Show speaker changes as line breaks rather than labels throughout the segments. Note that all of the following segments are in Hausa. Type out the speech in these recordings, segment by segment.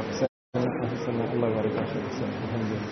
الله يبارك فيك الحمد لله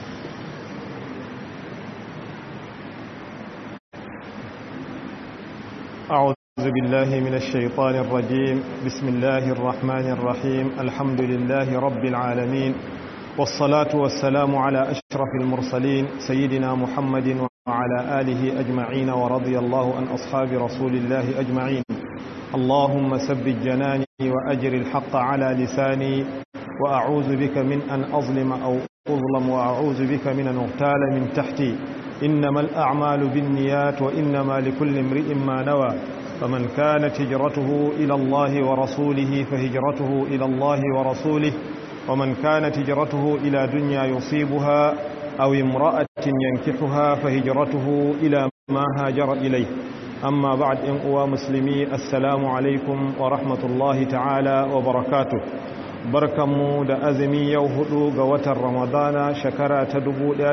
أعوذ بالله من الشيطان الرجيم بسم الله الرحمن الرحيم الحمد لله رب العالمين والصلاة والسلام على أشرف المرسلين سيدنا محمد وعلى آله أجمعين ورضي الله عن أصحاب رسول الله أجمعين اللهم ثبت جناني وأجر الحق على لساني وأعوذ بك من أن أظلم أو أظلم وأعوذ بك من أن أغتال من تحتي إنما الأعمال بالنيات وإنما لكل امرئ ما نوى فمن كانت هجرته إلى الله ورسوله فهجرته إلى الله ورسوله ومن كانت هجرته إلى دنيا يصيبها أو امرأة ينكحها فهجرته إلى ما هاجر إليه أما بعد إن أوى مسلمي السلام عليكم ورحمة الله تعالى وبركاته barkanmu da azumi yau hudu ga watan ramadana shekara ta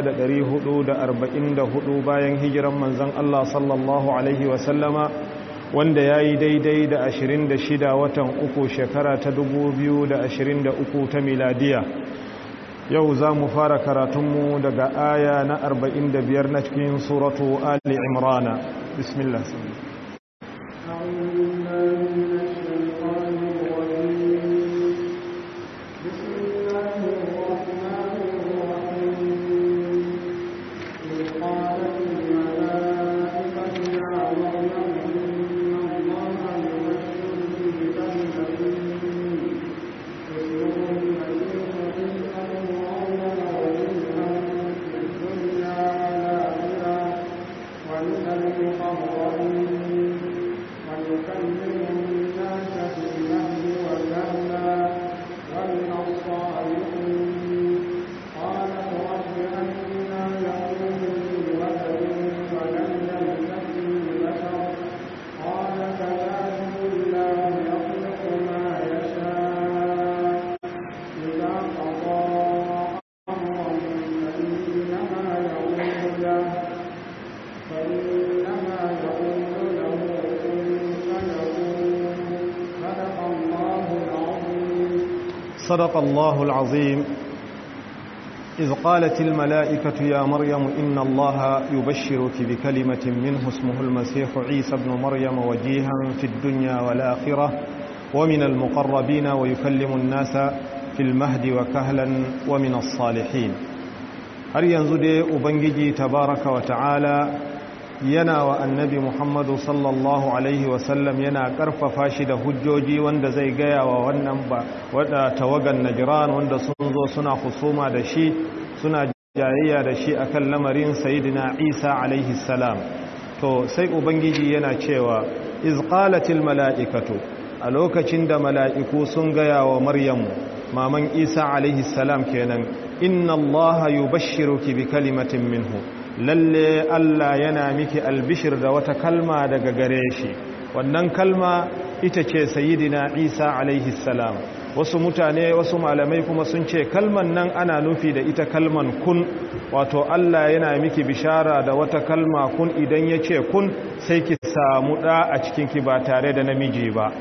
1444 bayan hijiran manzan Allah sallallahu Alaihi wasallama wanda ya yi daidai da 26 watan uku shekara ta 2023 ta miladiya yau za mu fara karatunmu daga aya na 45 na cikin suratu ali imrana bismillah صدق الله العظيم إذ قالت الملائكة يا مريم إن الله يبشرك بكلمة منه اسمه المسيح عيسى بن مريم وجيها في الدنيا والآخرة ومن المقربين ويكلم الناس في المهد وكهلا ومن الصالحين هل ينزد أبنجي تبارك وتعالى yana wa annabi muhammadu sallallahu alaihi wasallam yana karfafa shi da hujjoji wanda zai gaya wa wannan ba wadda tawagan najiran wanda sun zo suna husuma da shi suna jayayya da shi akan lamarin sayidina isa alaihi salam to sai ubangiji yana cewa izqalatil mala'ikatu a lokacin da mala'iku sun gaya wa maryamu maman isa alaihi salam kenan inna allaha yubashshiruki bi kalimatin minhu lalle Allah yana miki albishir da wata kalma daga gare shi wannan kalma ita ce sayidina Isa alaihi salam wasu mutane wasu malamai kuma sun ce kalman nan ana nufi da ita kalman kun wato Allah yana miki bishara da wata kalma kun idan ya ce kun sai ki samu ɗa a cikinki ba tare da namiji ba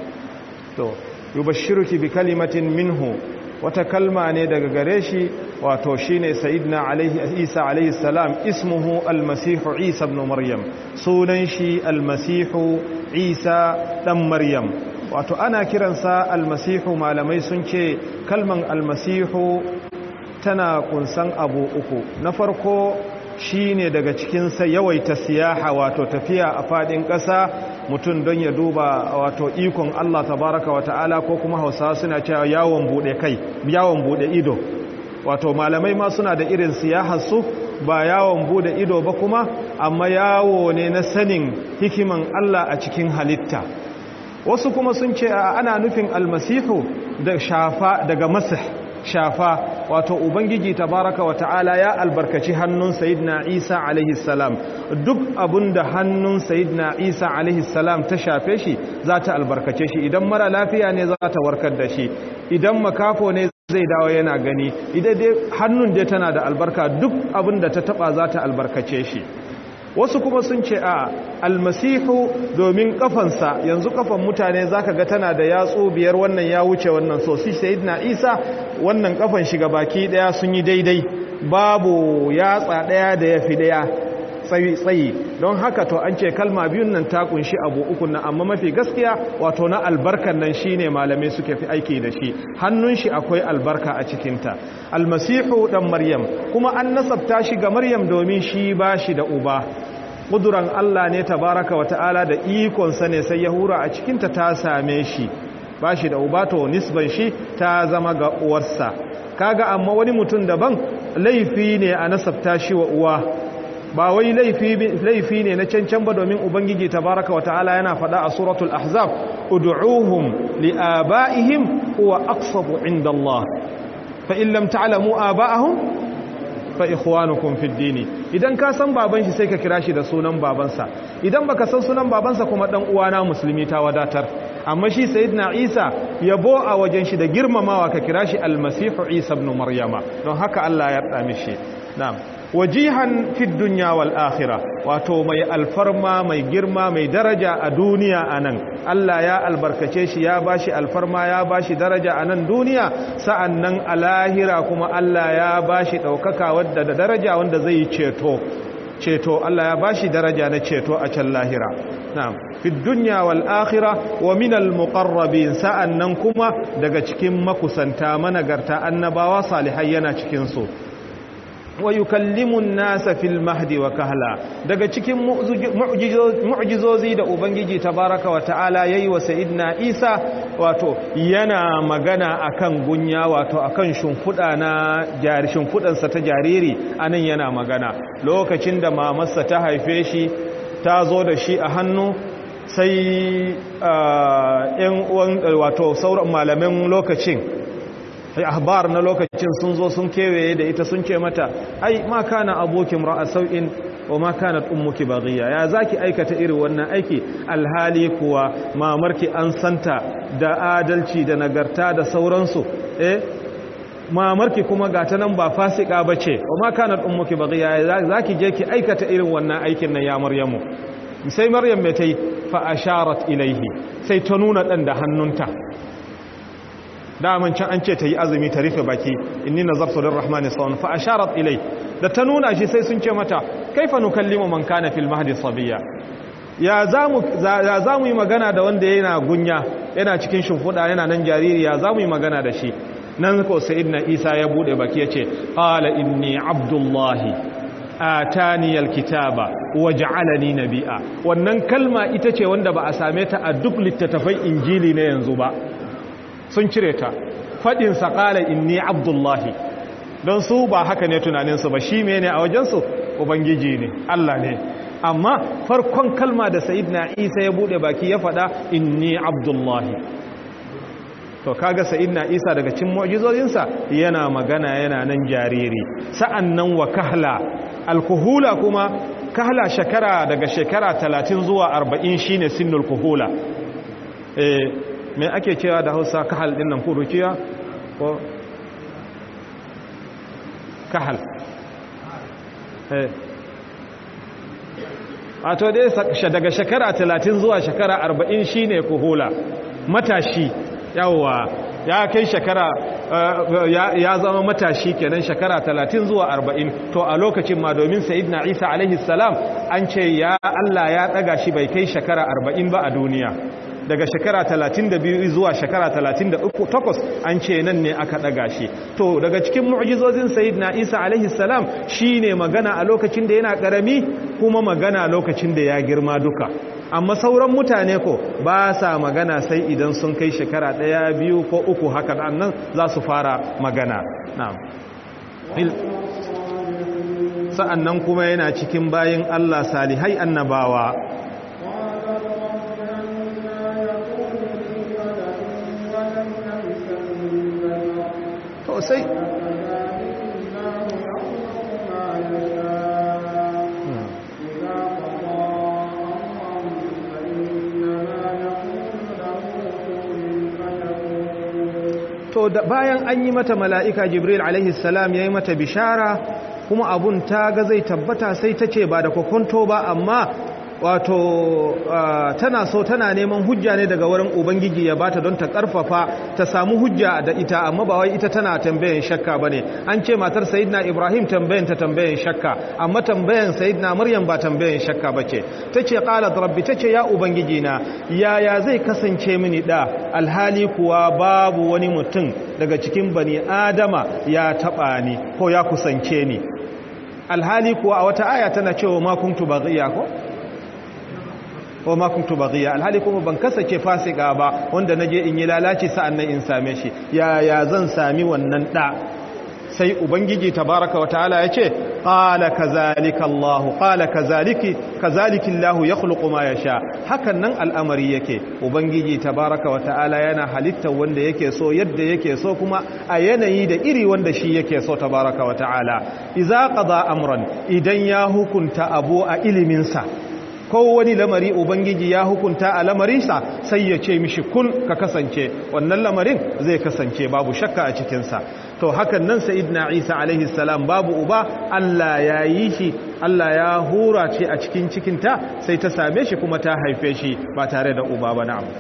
to yubashshiruki bi kalimatin minhu wata kalma ne daga gare shi wato shine sayyidina alaihi isa alaihi salam ismuhu almasihu isa ibn maryam sunan shi almasihu isa dan maryam wato ana kiransa almasihu malamai sun ce kalman almasihu tana kunsan abu uku na farko shine daga cikin sa yawaita siyaha wato tafiya a fadin ƙasa mutum don ya duba wato ikon Allah tabaraka wa ta'ala ko kuma hausa suna cewa yawon bude kai yawon bude ido wato malamai ma suna da irin siyahar su ba yawon bude ido ba kuma amma yawo ne na sanin hikiman Allah a cikin halitta wasu kuma sun ce ana nufin almasihu da shafa daga masih shafa wato ubangiji tabaraka wa ta'ala ya albarkaci hannun sayyidina isa alaihi salam duk abinda hannun sayyidina isa alaihi salam ta shafe shi za ta albarkace shi idan mara lafiya ne za ta warkar da shi idan makafo ne zai dawo yana gani idan dai hannun dai tana da albarka duk abinda ta taba za ta albarkace shi wasu kuma sun ce a almasihu domin kafansa yanzu kafan mutane zaka ga tana da yatsu biyar wannan ya wuce wannan so shi sayyidina isa wannan kafan shiga baki daya sun yi daidai babu yatsa daya da yafi daya tsayi don haka to an ce kalma biyun nan ta kunshi abu uku nan amma mafi gaskiya wato na albarkan nan shine malamai suke fi aiki da shi hannun shi akwai albarka a cikinta almasihu dan maryam kuma an nasabta shi ga maryam domin shi ba shi da uba kuduran Allah ne tabaraka wa ta'ala da ikonsa ne sai ya hura a cikinta ta same shi ba shi da uba to nisban shi ta zama ga uwarsa kaga amma wani mutum daban laifi ne a nasabta shi wa uwa ba wai laifi ne na cancan ba domin ubangiji tabaraka wa ta'ala yana faɗa a suratul ahzab ud'uhum li'aba'ihim huwa aqsatu 'inda Allah fa in lam ta'lamu aba'ahum fa ikhwanukum fid din idan ka san baban shi sai ka kira shi da sunan babansa idan baka san sunan babansa kuma dan uwana musulmi ta wadatar amma shi sayyidina Isa yabo a wajen shi da girmamawa ka kira shi almasihu Isa ibn Maryama don haka Allah ya yarda mishi na'am wajihan fi dunya wal akhirah wato mai alfarma mai girma mai daraja a duniya anan Allah ya albarkace shi ya bashi alfarma ya bashi daraja anan duniya sa'annan a lahira kuma Allah ya bashi daukaka wadda da daraja wanda zai ceto ceto Allah ya bashi daraja na ceto a can lahira na'am fi dunya wal akhirah wa min al muqarrabin sa'annan kuma daga cikin makusanta managarta annabawa salihai yana cikin su wa yukallimun nasa fil mahdi wa kahla daga cikin mu'jizozi da ubangiji tabaraka wa ta'ala yayi wa sayyidina Isa wato yana magana akan gunya wato akan shimfuda na jari shimfudan sa ta jariri anan yana magana lokacin da mamarsa ta haife shi ta zo da shi a hannu sai yan uwan wato sauran malaman lokacin ahbar na lokacin sun zo sun kewaye da ita sun ce mata ai ma kana abokin ra'a sau'in wa ma kanat ummuki baghiya ya zaki aikata irin wannan aiki alhali kuwa mamarki an santa da adalci da nagarta da sauransu eh mamarki kuma gata nan ba fasika bace wa ma kanat ummuki baghiya zaki je ki aikata irin wannan aikin nan ya maryamu sai maryam mai tai fa asharat ilaihi sai ta nuna dan da hannunta daman can an ce ta yi azumi ta rufe baki inni nazartu lirrahmani sawan fa asharat ilai da ta nuna shi sai sun ce mata kaifa nukallimu man kana fil mahdi sabiya ya zamu ya zamu yi magana da wanda yana gunya yana cikin shimfuda yana nan jariri ya zamu yi magana da shi nan ko sayyidina isa ya bude baki yace qala inni abdullahi atani alkitaba waj'alani nabi'a wannan kalma ita ce wanda ba a same ta a duk littattafai injili na yanzu ba sun cire ta faɗin saƙala inni abdullahi don su ba haka ne tunaninsu ba shi mene a wajensu ubangiji ne Allah ne amma farkon kalma da na isa ya buɗe baki ya faɗa inni abdullahi to kaga na isa daga cin mu'jizozinsa yana magana yana nan jariri sa'annan wa kahla alkuhula kuma kahla shekara daga shekara 30 zuwa 40 shine sinnul kuhula eh me ake cewa da hausa kahal din nan kuruciya ko kahal eh wato dai daga shekara 30 zuwa shekara 40 shine kuhula matashi yawa ya kai shekara ya zama matashi kenan shekara 30 zuwa 40 to a lokacin ma domin sayyidina Isa alaihi salam an ce ya Allah ya daga shi bai kai shekara 40 ba a duniya daga shekara 32 zuwa shekara 38 an ce nan ne aka daga shi to daga cikin mu'jizozin sayyidina Isa alaihi salam shine magana a lokacin da yana karami kuma magana lokacin da ya girma duka amma sauran mutane ko ba sa magana sai idan sun kai shekara ɗaya biyu ko uku haka nan za su fara magana na'am sa'annan kuma yana cikin bayin Allah salihai annabawa to sai to da bayan an yi mata mala'ika jibril alaihi salam ya yi mata bishara kuma abun ta ga zai tabbata sai ta ce ba da kokonto ba amma wato tana so tana neman hujja ne daga wurin ubangiji ya bata don ta karfafa ta samu hujja da ita amma ba wai ita tana tambayan shakka bane an ce matar sayyidina ibrahim tambayan ta tambayan shakka amma tambayan sayyidina maryam ba tambayan shakka bace tace qalat rabbi tace ya ubangiji na yaya zai kasance mini da alhali kuwa babu wani mutum daga cikin bani adama ya taba ni ko ya kusance ni alhali kuwa a wata aya tana cewa ma kuntu baghiya ko wa ma kuntu baghiya alhali kuma ban kasance fasika ba wanda naje in yi lalaci sa'annan in same shi ya ya zan sami wannan da sai ubangiji tabaraka wa ta'ala yace qala kazalika allah qala kazaliki kazaliki allah yakhluqu ma yasha hakan nan al'amari yake ubangiji tabaraka wa ta'ala yana halitta wanda yake so yadda yake so kuma a yanayi da iri wanda shi yake so tabaraka wa ta'ala idza qada amran idan ya hukunta abu a ilimin sa ko wani lamari ubangiji ya hukunta a lamarinsa sai ya ce mishi kun ka kasance wannan lamarin zai kasance babu shakka a cikinsa to hakan nan sa'idna isa alaihi salam babu uba Allah ya yi shi Allah ya hura ce a cikin cikinta sai ta same shi kuma ta haife shi ba tare da uba ba na'am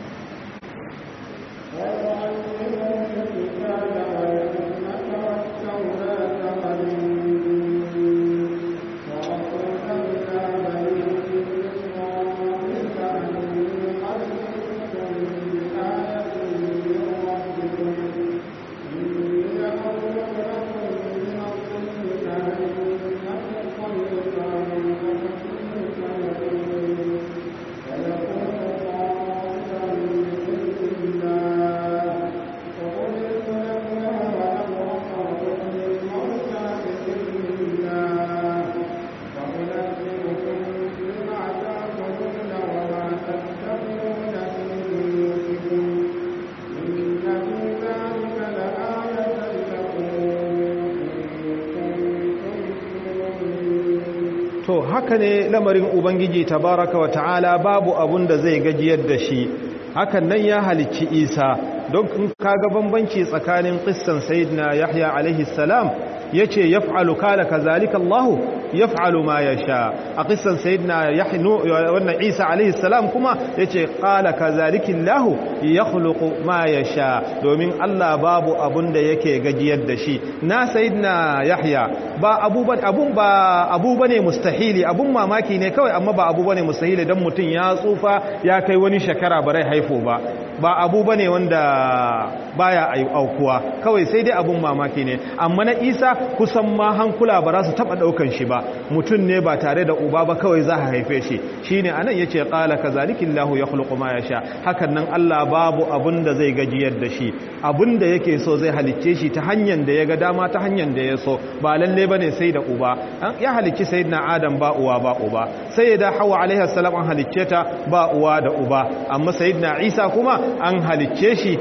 to haka ne lamarin ubangiji tabaraka wa ta'ala babu abun da zai gajiyar da shi hakan nan ya halicci isa don in kaga bambanci tsakanin qissan sayyidina yahya alaihi salam yace yaf'alu kala kazalika allah yaf'alu ma yasha a qissan sayyidina yahya wannan isa alaihi salam kuma yace qala kazalika allah yakhluqu ma yasha domin allah babu abun da yake gajiyar da shi na sayyidina yahya ba abu abun ba abu bane mustahili abun mamaki ne kawai amma ba abu bane mustahili dan mutun ya tsufa ya kai wani shekara bare haifo ba ba abu bane wanda baya aukuwa kawai sai dai abun mamaki ne amma na Isa kusan ma hankula ba za su taba daukan shi ba mutun ne ba tare da uba ba kawai za a haife shi shine anan yace qala kazalikillahu yakhluqu ma yasha hakan nan Allah babu abun da zai gajiyar da shi abun da yake so zai halicce shi ta hanyar da ya ga dama ta hanyar da ya so ba lalle bane sai da uba ya halicci sayyidina adam ba uwa ba uba sayyida hawa alaiha salam an halicce ta ba uwa da uba amma sayyidina isa kuma an halicce shi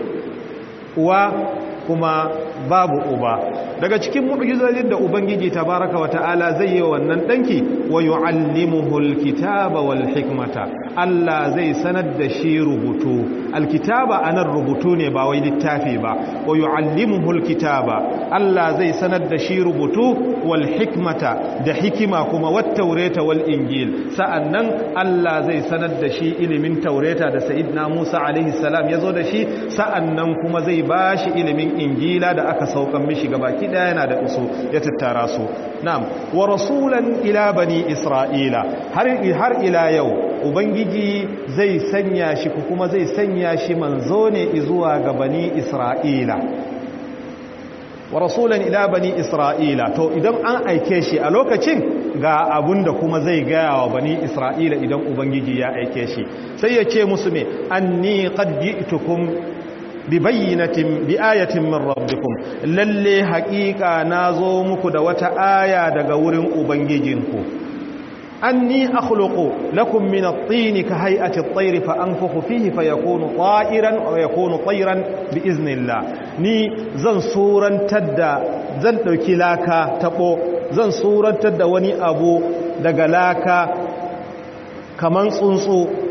uwa kuma babu uba daga cikin mu'jizojin da ubangiji tabaraka wata'ala zai yi wannan danki wa yu'allimuhu alkitaba wal hikmata Allah zai sanar da shi rubutu alkitaba anan rubutu ne ba wai littafi ba wa yu'allimuhu alkitaba Allah zai sanar da shi rubutu wal hikmata da hikima kuma wat taurata wal injil sa'annan Allah zai sanar da shi ilimin taurata da sayyidina Musa alaihi salam yazo da shi sa'annan kuma zai bashi ilimin injila da aka saukan mishi gabaki daya yana da usu ya tattara su na'am wa rasulan ila bani isra'ila har har ila yau ubangiji zai sanya shi kuma zai sanya shi manzo ne zuwa ga bani isra'ila wa rasulan ila bani isra'ila to idan an aike shi a lokacin ga abun da kuma zai gaya wa bani isra'ila idan ubangiji ya aike shi sai ya ce musu me anni qad ji'tukum bi bayyinatin bi ayatin min rabbikum lalle haqiqa nazo muku da wata aya daga wurin ubangijinku anni akhluqu lakum min at-tin ka hay'ati at-tayr fa anfukhu fihi fayakunu ta'iran wa yakunu tayran bi iznillah ni zan surantar da zan dauki laka tabo zan surantar da wani abu daga laka kaman tsuntsu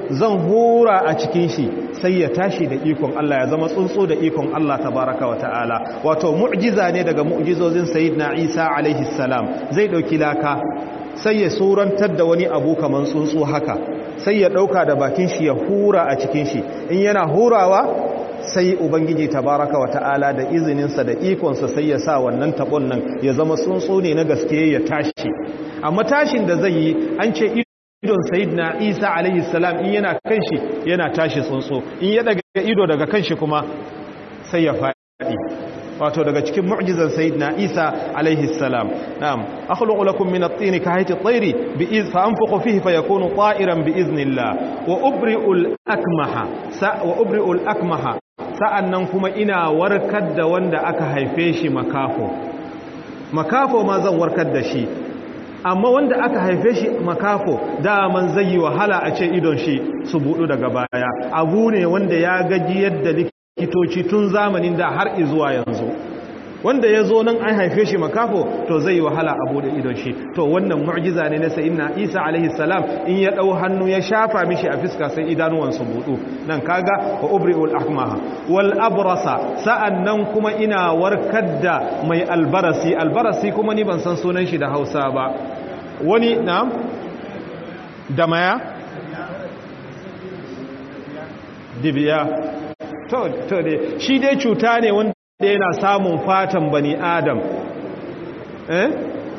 zan hura a cikin shi sai ya tashi da ikon Allah ya zama tsuntsu da ikon Allah tabaraka wa ta'ala wato mu'jiza ne daga mu'jizozin sayyidina Isa alaihi salam zai dauki laka sai ya surantar da wani abu kaman tsuntsu haka sai ya dauka da bakin shi ya hura a cikin shi in yana hurawa sai ubangiji tabaraka wa ta'ala da izininsa da ikonsa sai ya sa wannan tabon nan ya zama tsuntsu ne na gaske ya tashi amma tashin da zai yi an ce idon sayidina isa alaihi salam in yana kan shi yana tashi tsuntsu in ya daga ido daga kan shi kuma sai ya faɗi wato daga cikin mu'jizan sayyidina Isa alaihi salam na'am akhluqu lakum min at-tin ka hayti at-tayri bi iz fa anfukhu fihi fayakunu ta'iran bi iznillah wa ubri'u al-akmaha sa wa ubri'u al-akmaha sa'annan kuma ina warkar da wanda aka haife shi makafo makafo ma zan warkar da shi amma wanda aka haife shi makafo daman zai yi wahala a ce idon shi su budu daga baya abu ne wanda ya gaji yadda likitoci tun zamanin da har izuwa yanzu wanda ya zo nan an haife shi makafo to zai yi wahala a bude idon shi to wannan mu'jiza ne na sayyidina Isa alaihi salam in ya dau hannu ya shafa mishi a fiska sai idanuwan su budu nan kaga wa ubri'ul ahmaha wal abrasa sa'annan kuma ina warkar da mai albarasi albarasi kuma ni ban san sunan shi da Hausa ba wani na'am da maya dibiya to to dai shi dai cuta ne wanda da yana samun fatan bani adam eh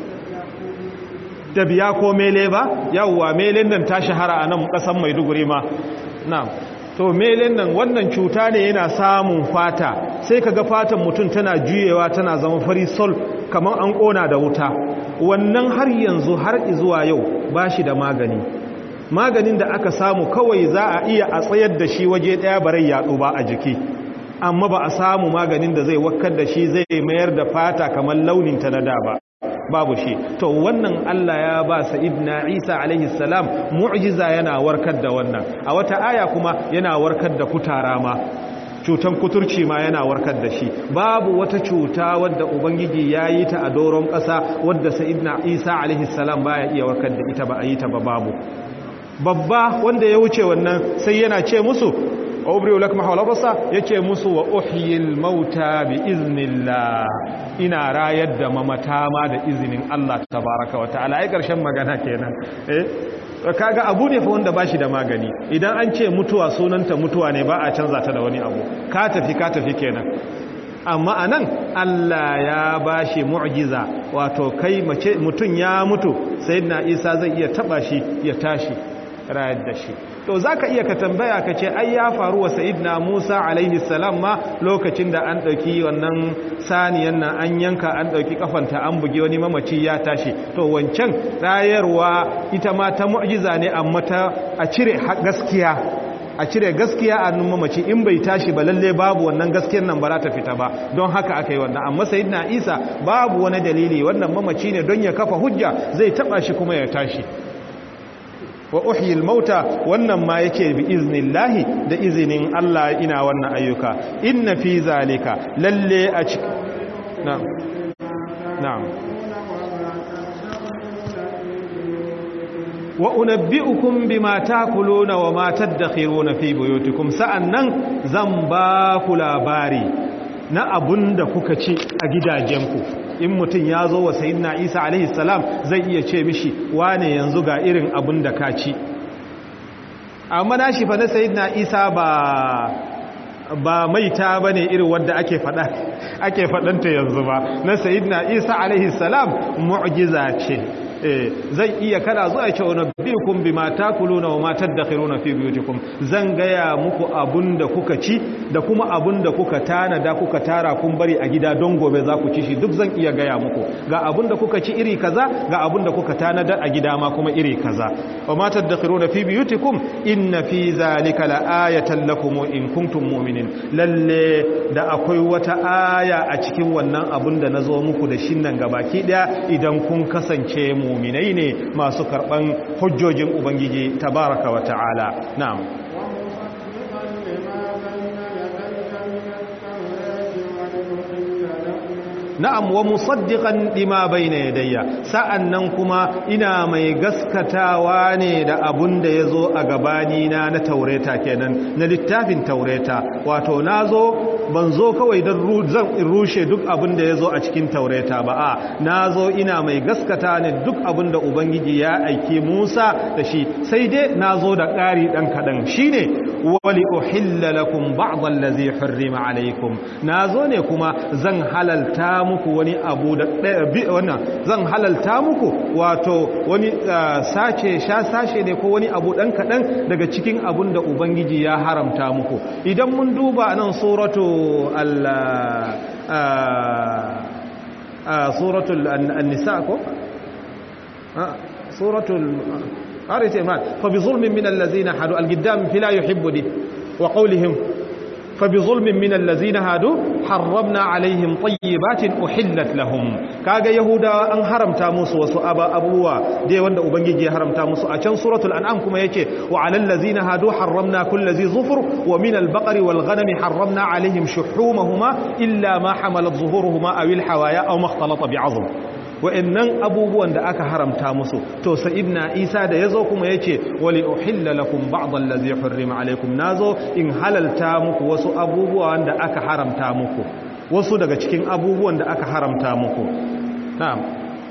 da biya ko mele ba yawwa melen nan ta shahara a nan kasan maiduguri ma na to melen nan wannan cuta ne yana samun fata sai kaga fatan mutum tana juyewa tana zama fari sol kamar an kona da wuta wannan har yanzu har zuwa yau ba shi da magani maganin da aka samu kawai za a iya a tsayar da shi waje daya barai yaɗo ba a jiki amma ba a samu maganin da zai wakar da shi zai mayar da fata kamar launinta na da ba babu shi to wannan Allah ya ba sa'idna Isa alaihi salam mu'jiza yana warkar da wannan a wata aya kuma yana warkar da kutara ma cutan kuturci ma yana warkar da shi babu wata cuta wadda ubangiji ya yi ta a doron ƙasa wadda sa'idna Isa alaihi salam baya iya warkar da ita ba a yi ta ba babu babba wanda ya wuce wannan sai yana ce musu wa ubri'u lakum hawlabasa yace musu wa uhyil mauta bi iznillah ina rayar da mamata ma da izinin Allah tabaaraka wa ta'ala ai karshen magana kenan eh kaga abu ne fa wanda bashi da magani idan an ce mutuwa sunanta mutuwa ne ba a canza ta da wani abu ka tafi ka tafi kenan amma anan Allah ya bashi mu'jiza wato kai mace mutun ya mutu sayyidina Isa zai iya taba shi ya tashi rayar da shi to za ka iya ka tambaya ka ce ai ya faru wa sa'idna musa alaihi salam ma lokacin da an ɗauki wannan saniyan nan an yanka an ɗauki kafanta an bugi wani mamaci ya tashi to wancan rayarwa ita ma ta mu'jiza ne amma ta a cire gaskiya a cire gaskiya a nun mamaci in bai tashi ba lalle babu wannan gaskiyar nan ba za ta fita ba don haka aka yi wannan amma sayyidina isa babu wani dalili wannan mamaci ne don ya kafa hujja zai taba shi kuma ya tashi wa uhyil mauta wannan ma yake bi iznillahi da izinin Allah ina wannan ayyuka inna fi zalika lalle a cikin na'am na'am wa unabbi'ukum bima takuluna wa ma tadakhiruna fi buyutikum sa'annan zan ba ku labari na abun da kuka ci a gidajenku in mutum ya zo wa sayidina isa alaihi salam zai iya ce mishi wane yanzu ga irin abun da ka ci amma na shi fa na sayidina isa ba ba maita ba ne irin wadda ake faɗa ake faɗanta yanzu ba na sayidina isa alaihi salam mu'jiza ce zai iya kada zuwa ce wani bikun bi mata kuluna wa matar da khiruna fi biyutikum zan gaya muku abun da kuka ci da kuma abun da kuka tanada kuka tara kun bari a gida don gobe za ku ci shi duk zan iya gaya muku ga abun da kuka ci iri kaza ga abun da kuka tanada a gida ma kuma iri kaza wa matar da khiruna fi biyutikum inna fi zalika la ayatan lakum in kuntum mu'minin lalle da akwai wata aya a cikin wannan abun da nazo muku da shin nan gabaki daya idan kun kasance mu muminai ne masu karban hujjojin ubangiji tabaraka wa ta'ala na'am na'am wa musaddiqan lima bayna yadayya sa'annan kuma ina mai gaskatawa ne da abun da yazo a gabani na na taureta kenan na littafin taureta wato nazo ban zo kawai don zan rushe duk abin da ya zo a cikin taureta ba a na zo ina mai gaskata ne duk abin da ubangiji ya aiki musa da shi sai dai na zo da ƙari ɗan kaɗan shi ne wali uhilla lakum ba'dhan ladhi hurrima alaykum na zo ne kuma zan halalta muku wani abu da wannan zan halalta muku wato wani sace sha sashe ne ko wani abu ɗan kaɗan daga cikin abin da ubangiji ya haramta muku idan mun duba nan suratu suratul an-nisa ko suratul arite ma fa bi zulmin min allazina hadu al-giddam fila yuhibbu di wa qawlihim fa bi zulmin min allazina hadu harramna alaihim tayyibatin uhillat lahum kaga yahuda an haramta musu wasu abubuwa dai wanda ubangiji ya haramta musu a can suratul an'am kuma yake wa alal ladzina hadu harramna kulli zi zufur wa min al baqari wal ghanami harramna alaihim shuhumahuma illa ma hamalat zuhuruhuma aw al hawaya aw ma ikhtalata bi'azm wa'annan abubuwan da aka haramta musu to sa'idna isa da yazo kuma yace wali uhilla lakum ba'd allazi hurrima alaykum nazo in halalta muku wasu abubuwa da aka haramta muku wasu daga cikin abubuwan da aka haramta muku na'am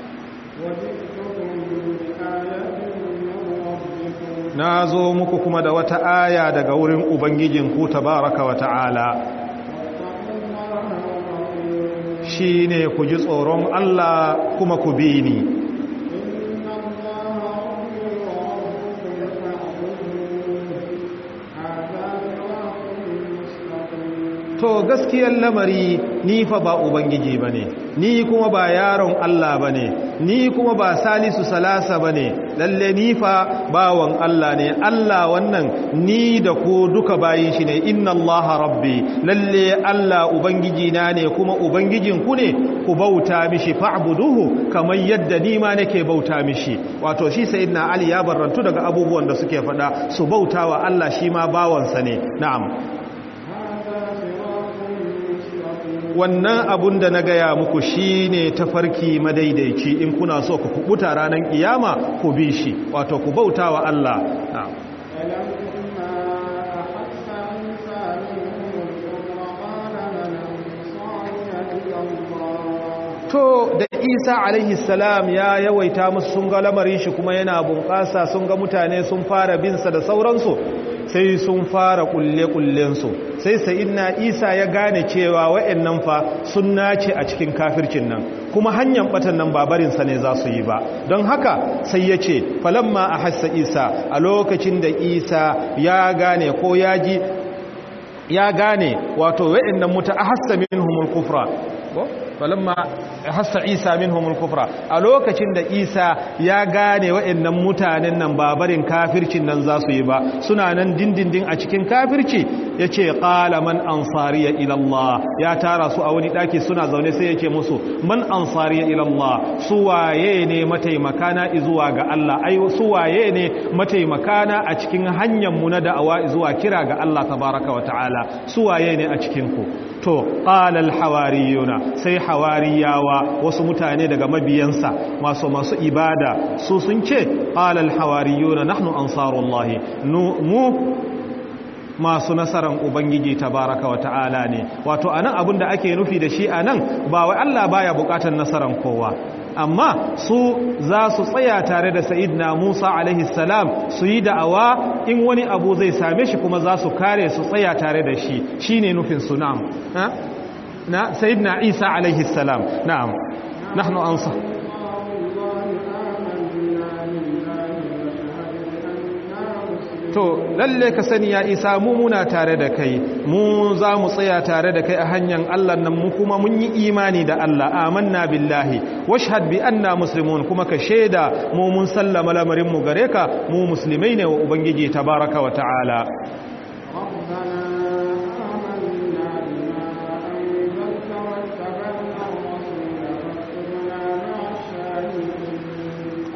na zo muku kuma da wata aya daga wurin ubangijinku tabaraka wa ta'ala shi ne ku ji tsoron Allah kuma ku bi ni to gaskiyar lamari ni fa ba ubangiji bane ni kuma ba yaron Allah bane ni kuma ba salisu salasa bane lalle ni fa bawan Allah ne Allah wannan ni da ku duka bayin shi ne inna Allah rabbi lalle Allah ubangiji na ne kuma ubangijin ku ne ku bauta mishi fa'buduhu kamar yadda ni ma nake bauta mishi wato shi sayyidina Ali ya barrantu daga abubuwan da suke faɗa su bautawa Allah shi ma bawansa ne na'am wannan abun da na gaya muku shi ne tafarki madaidaici in kuna so ku kubuta ranar kiyama ku bi shi wato ku bauta wa Allah to da isa alaihi salam ya yawaita musu sun ga lamarin shi kuma yana bunƙasa sun ga mutane sun fara binsa da sauransu sai sun fara kulle-kullensu sai sa'idna isa ya gane cewa wa'annan fa sun nace a cikin kafircin nan kuma hanyar batan nan babarinsa ne za su yi ba don haka sai ya ce falamma a hassa isa a lokacin da isa ya gane ko ya ji ya gane wato wa'annan muta a hassa min humul kufra falamma hassa isa minhumul kufra a lokacin da isa ya gane wa'annan mutanen nan babarin kafircin nan za su yi ba suna nan dindindin a cikin kafirci yace qala man ansariya ila Allah ya tara su a wani daki suna zaune sai yake musu man ansariya ila Allah su waye ne mataimakana zuwa ga Allah ai su waye ne mataimakana a cikin hanyar mu na da'awa zuwa kira ga Allah tabaraka wa ta'ala su waye ne a cikin ku to qala al hawariyuna sai hawariyawa wasu mutane daga mabiyansa masu masu ibada su sun ce qala al hawariyuna nahnu ansarullahi mu masu nasaran ubangiji tabaraka wa ta'ala ne wato anan abin da ake nufi da shi anan ba wai Allah baya bukatar nasaran kowa amma su za su tsaya tare da sa'idna Musa alaihi salam su yi da'awa in wani abu zai same shi kuma za su kare su tsaya tare da shi shine nufin su na'am na sa'idna Isa alaihi salam na'am nahnu ansa to lalle ka sani ya isa mu muna tare da kai mu za mu tsaya tare da kai a hanyar Allah nan mu kuma mun yi imani da Allah amanna billahi washhad bi anna muslimun kuma ka sheda mu mun sallama lamarin mu gare ka mu musulmai ne wa ubangiji tabaraka wa ta'ala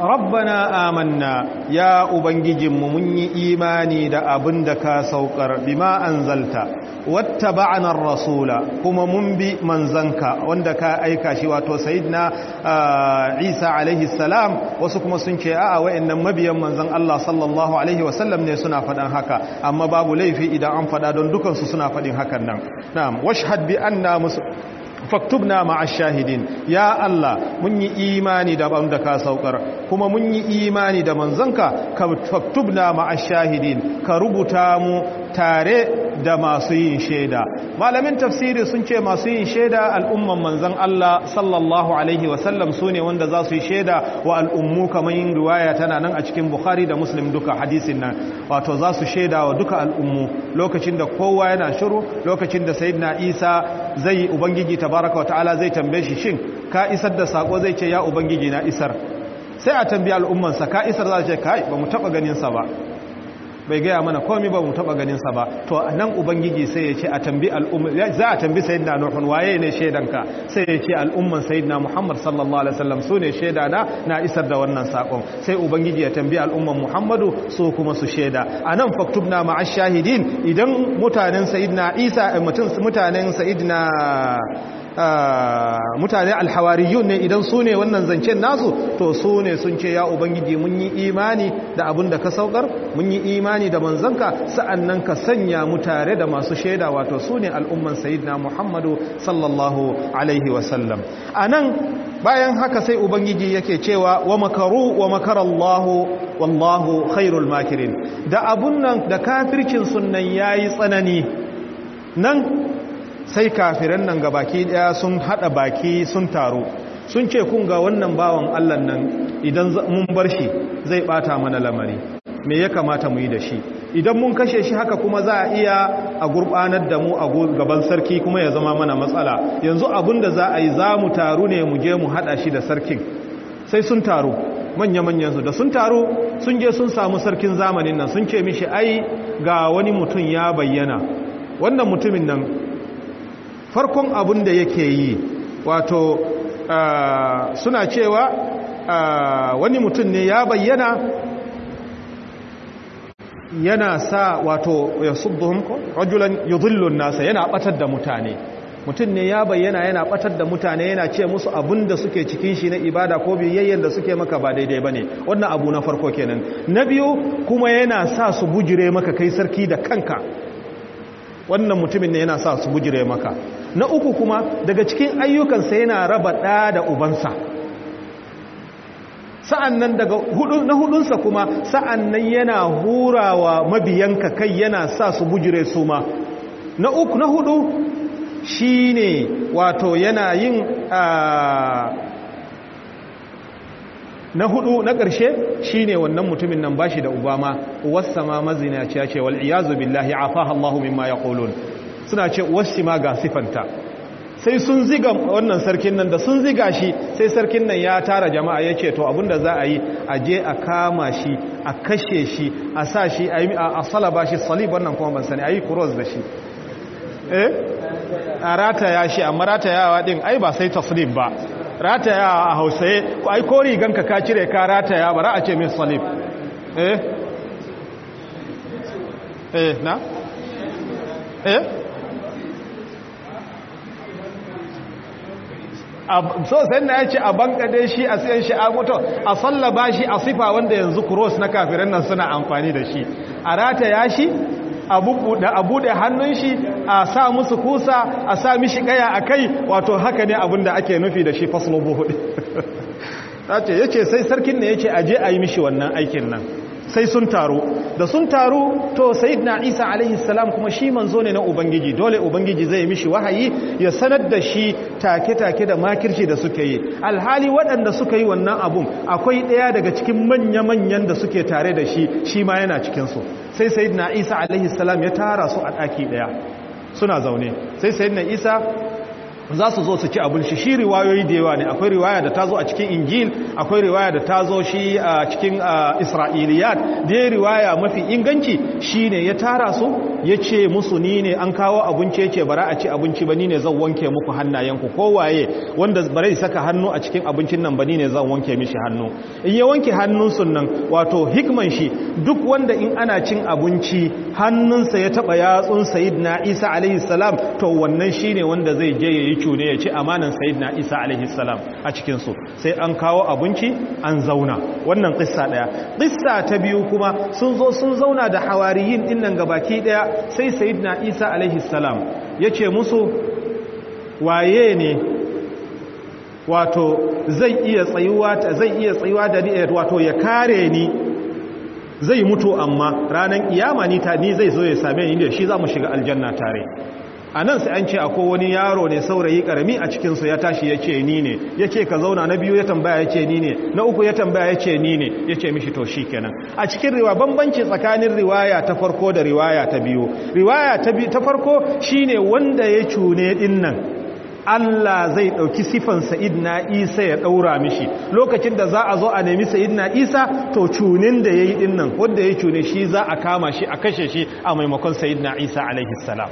rabbana amanna ya ubangijinmu mun yi imani da abin da ka saukar bima anzalta wattaba'na ar-rasula kuma mun bi manzanka wanda ka aika shi wato sayyidina Isa alaihi salam wasu kuma sun ce a'a wayannan mabiyan manzon Allah sallallahu alaihi wasallam ne suna faɗan haka amma babu laifi idan an faɗa don dukansu suna faɗin hakan nan na'am washhad bi anna faktubna ma'a shahidin ya Allah mun yi imani da ban da ka saukar kuma mun yi imani da manzanka ka faktubna ma'a shahidin ka rubuta mu tare da masu yin shaida malamin tafsiri sun ce masu yin shaida al'umman manzan Allah sallallahu alaihi wasallam su ne wanda za su yi shaida wa al'ummu kamar yin riwaya tana nan a cikin bukhari da muslim duka hadisin nan wato za su shaida wa duka al'ummu lokacin da kowa yana shiru lokacin da sayyidina isa zai ubangiji tabaraka wa ta'ala zai tambaye shi shin ka isar da sako zai ce ya ubangiji na isar sai a tambayi al'ummansa ka isar za ce kai ba mu taba ganin sa ba bai gaya mana komai ba mu taba ganin sa ba to nan ubangiji sai ya ce a tambi al'umma za a tambi sayyidina nuhun waye ne shaidanka sai ya ce al'umman sayyidina muhammad sallallahu alaihi wasallam su ne shaida na na isar da wannan sakon sai ubangiji ya tambi al'umman muhammadu su kuma su shaida anan faktubna ma'a shahidin idan mutanen sayyidina isa mutanen sayyidina mutane alhawariyun ne idan su ne wannan zancen nasu to su ne sun ce ya ubangiji mun yi imani da abin da ka saukar mun yi imani da manzanka sa'annan ka sanya mu tare da masu shaida wato su ne al'umman sayyidina muhammadu sallallahu alaihi wasallam a nan bayan haka sai ubangiji yake cewa wa makaru wa makarallahu wallahu khairul makirin da abun nan da kafircin sunan yayi tsanani nan sai kafiran nan baki daya sun hada baki sun taro sun ce kun ga wannan bawan Allah nan idan mun bar shi zai bata mana lamari me ya kamata mu yi da shi idan mun kashe shi haka kuma za a iya a gurbanar da mu a gaban sarki kuma ya zama mana matsala yanzu abinda za a yi za mu taru ne mu je mu hada shi da sarkin sai sun taru manya-manyan su da sun taru sun je sun samu sarkin zamanin nan sun ce mishi ai ga wani mutum ya bayyana wannan mutumin nan farkon abin da yake yi wato suna cewa wani mutum ne ya bayyana yana sa wato ya subbuhum rajulan yudhillun nasa yana batar da mutane mutum ne ya bayyana yana batar da mutane yana ce musu abin da suke cikin shi na ibada ko biyayyen da suke maka ba daidai bane wannan abu na farko kenan na biyu kuma yana sa su bujire maka kai sarki da kanka wannan mutumin ne yana sa su bujire maka na uku kuma daga cikin ayyukansa yana raba ɗa da ubansa sa'an nan daga hudu na hudunsa kuma sa'an nan yana hurawa mabiyanka kai yana sa su bujire su ma na uku na hudu shi ne wato yana yin na hudu na ƙarshe shi ne wannan mutumin nan bashi da ubama uwarsa ma mazinaci ya ce wal'iyazu billahi afaha Allahu mimma ya suna ce uwarsi ma ga sifanta sai sun ziga wannan sarkin nan da sun ziga shi sai sarkin nan ya tara jama'a ya ce to abinda za a yi a je a kama shi a kashe shi a sa shi a salaba shi salib wannan kuma ban sani a yi kuros da shi eh a rataya shi amma ratayawa din ai ba sai taslib ba rataya a hausaye ai ko riganka ka cire ka rataya bara a ce min salib eh eh na eh so sai na ya ce a bankade shi a siyan shi a mutu a sallaba shi a sifa wanda yanzu kuros na kafiran nan suna amfani da shi a rataya shi a buɗe hannun shi a sa musu kusa a sa mishi kaya a kai wato haka ne abinda ake nufi da shi faslo buhuɗi ya ce sai sarkin ne ya ce aje a yi mishi wannan aikin nan sai sun taru da sun taru to sayyidina isa alaihi salam kuma shi manzo ne na ubangiji dole ubangiji zai mishi wahayi ya sanar da shi take-take da makirci da suke yi alhali waɗanda suka yi wannan abun akwai ɗaya daga cikin manya-manyan da suke tare da shi shi ma yana cikinsu sai sayyidina isa alaihi salam ya tara su a ɗaki ɗaya suna zaune sai sayyidina isa za su zo su ci abin shi shi riwayoyi da yawa ne akwai riwaya da ta zo a cikin injil akwai riwaya da ta zo shi a cikin isra'iliyat da ya riwaya mafi inganci shi ne ya tara su ya ce musu ni ne an kawo abinci ya ce bara a ci abinci ba ni ne zan wanke muku hannayenku kowaye wanda bara saka hannu a cikin abincin nan ba ni ne zan wanke mishi hannu in ya wanke hannunsu nan wato hikman shi duk wanda in ana cin abinci hannunsa ya taba yatsun sayyidina isa alaihi salam to wannan shine wanda zai je yayi cune ya ci amanan sayyidina isa alaihi salam a cikin su sai an kawo abinci an zauna wannan kissa daya kissa ta biyu kuma sun zo sun zauna da hawariyin dinnan gabaki daya sai sayyidina isa alaihi salam yace musu waye ne wato zai iya tsayuwa zai iya tsayuwa da ni wato ya kare ni zai mutu amma ranar kiyama ni ta ni zai zo ya same ni da shi za mu shiga aljanna tare a nan sai an ce akwai wani yaro ne saurayi karami a cikinsu ya tashi ya ce ni ne ya ce ka zauna na biyu ya tambaya ya ce ni ne na uku ya tambaya ya ce ni ne ya ce mishi to shi kenan a cikin riwa bambanci tsakanin riwaya ta farko da riwaya ta biyu riwaya ta farko shine wanda ya cune din nan Allah zai ɗauki sifan Sa'idna Isa ya ɗaura mishi lokacin da za a zo a nemi Sa'idna Isa to cunin da ya yi ɗinnan wanda ya cune shi za a kama shi a kashe shi a maimakon Sa'idna Isa alaihissalam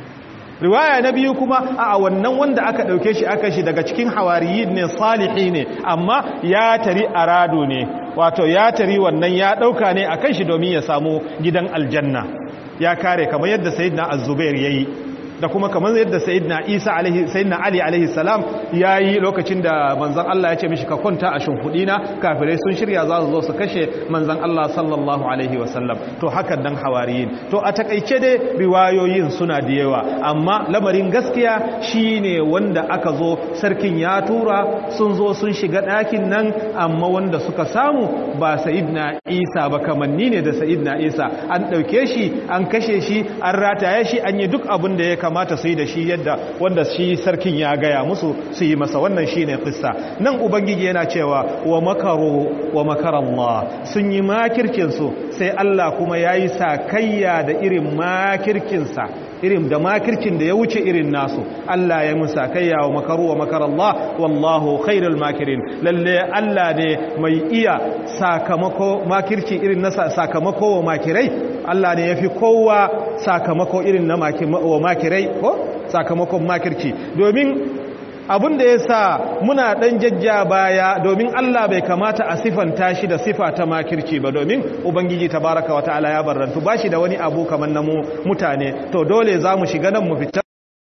riwaya na biyu kuma a wannan wanda aka ɗauke shi aka shi daga cikin hawariyi ne salihi ne amma ya tari arado ne wato ya tari wannan ya ɗauka ne a kan shi domin ya samu gidan aljanna ya kare kamar yadda Sa'idna Az-Zubair yayi da kuma kamar yadda sayyidina Isa alaihi sayyidina Ali alaihi salam yayi lokacin da manzon Allah ya ce mishi ka kwanta a shimfudina kafirai sun shirya za su zo su kashe manzon Allah sallallahu alaihi wasallam to hakan dan hawariyin to a takeice dai riwayoyin suna da yawa amma lamarin gaskiya shine wanda aka zo sarkin ya tura sun zo sun shiga ɗakin nan amma wanda suka samu ba sayyidina Isa ba kamanni ne da sayyidina Isa an ɗauke shi an kashe shi an rataye shi an yi duk abin da ya kamata su yi da shi yadda wanda shi sarkin ya gaya musu su yi masa wannan shi ne kissa nan ubangiji yana cewa wa makaro wa makarallah sun yi makirkinsu sai Allah kuma ya yi sakayya da irin makirkinsa irin da makircin da ya wuce irin nasu Allah ya musa kayya wa makaru wa makarallah wallahu khairul makirin lalle Allah ne mai iya sakamako makirci irin na sakamako wa makirai Allah ne yafi kowa sakamako irin na wa makirai ko sakamakon makirci domin abin da ya sa muna ɗan jajja baya domin Allah bai kamata a sifanta shi da sifa ta makirci ba domin Ubangiji ta baraka wata ala ya barrantu ba shi da wani abu kamar na mutane to dole za mu shiga nan mu fita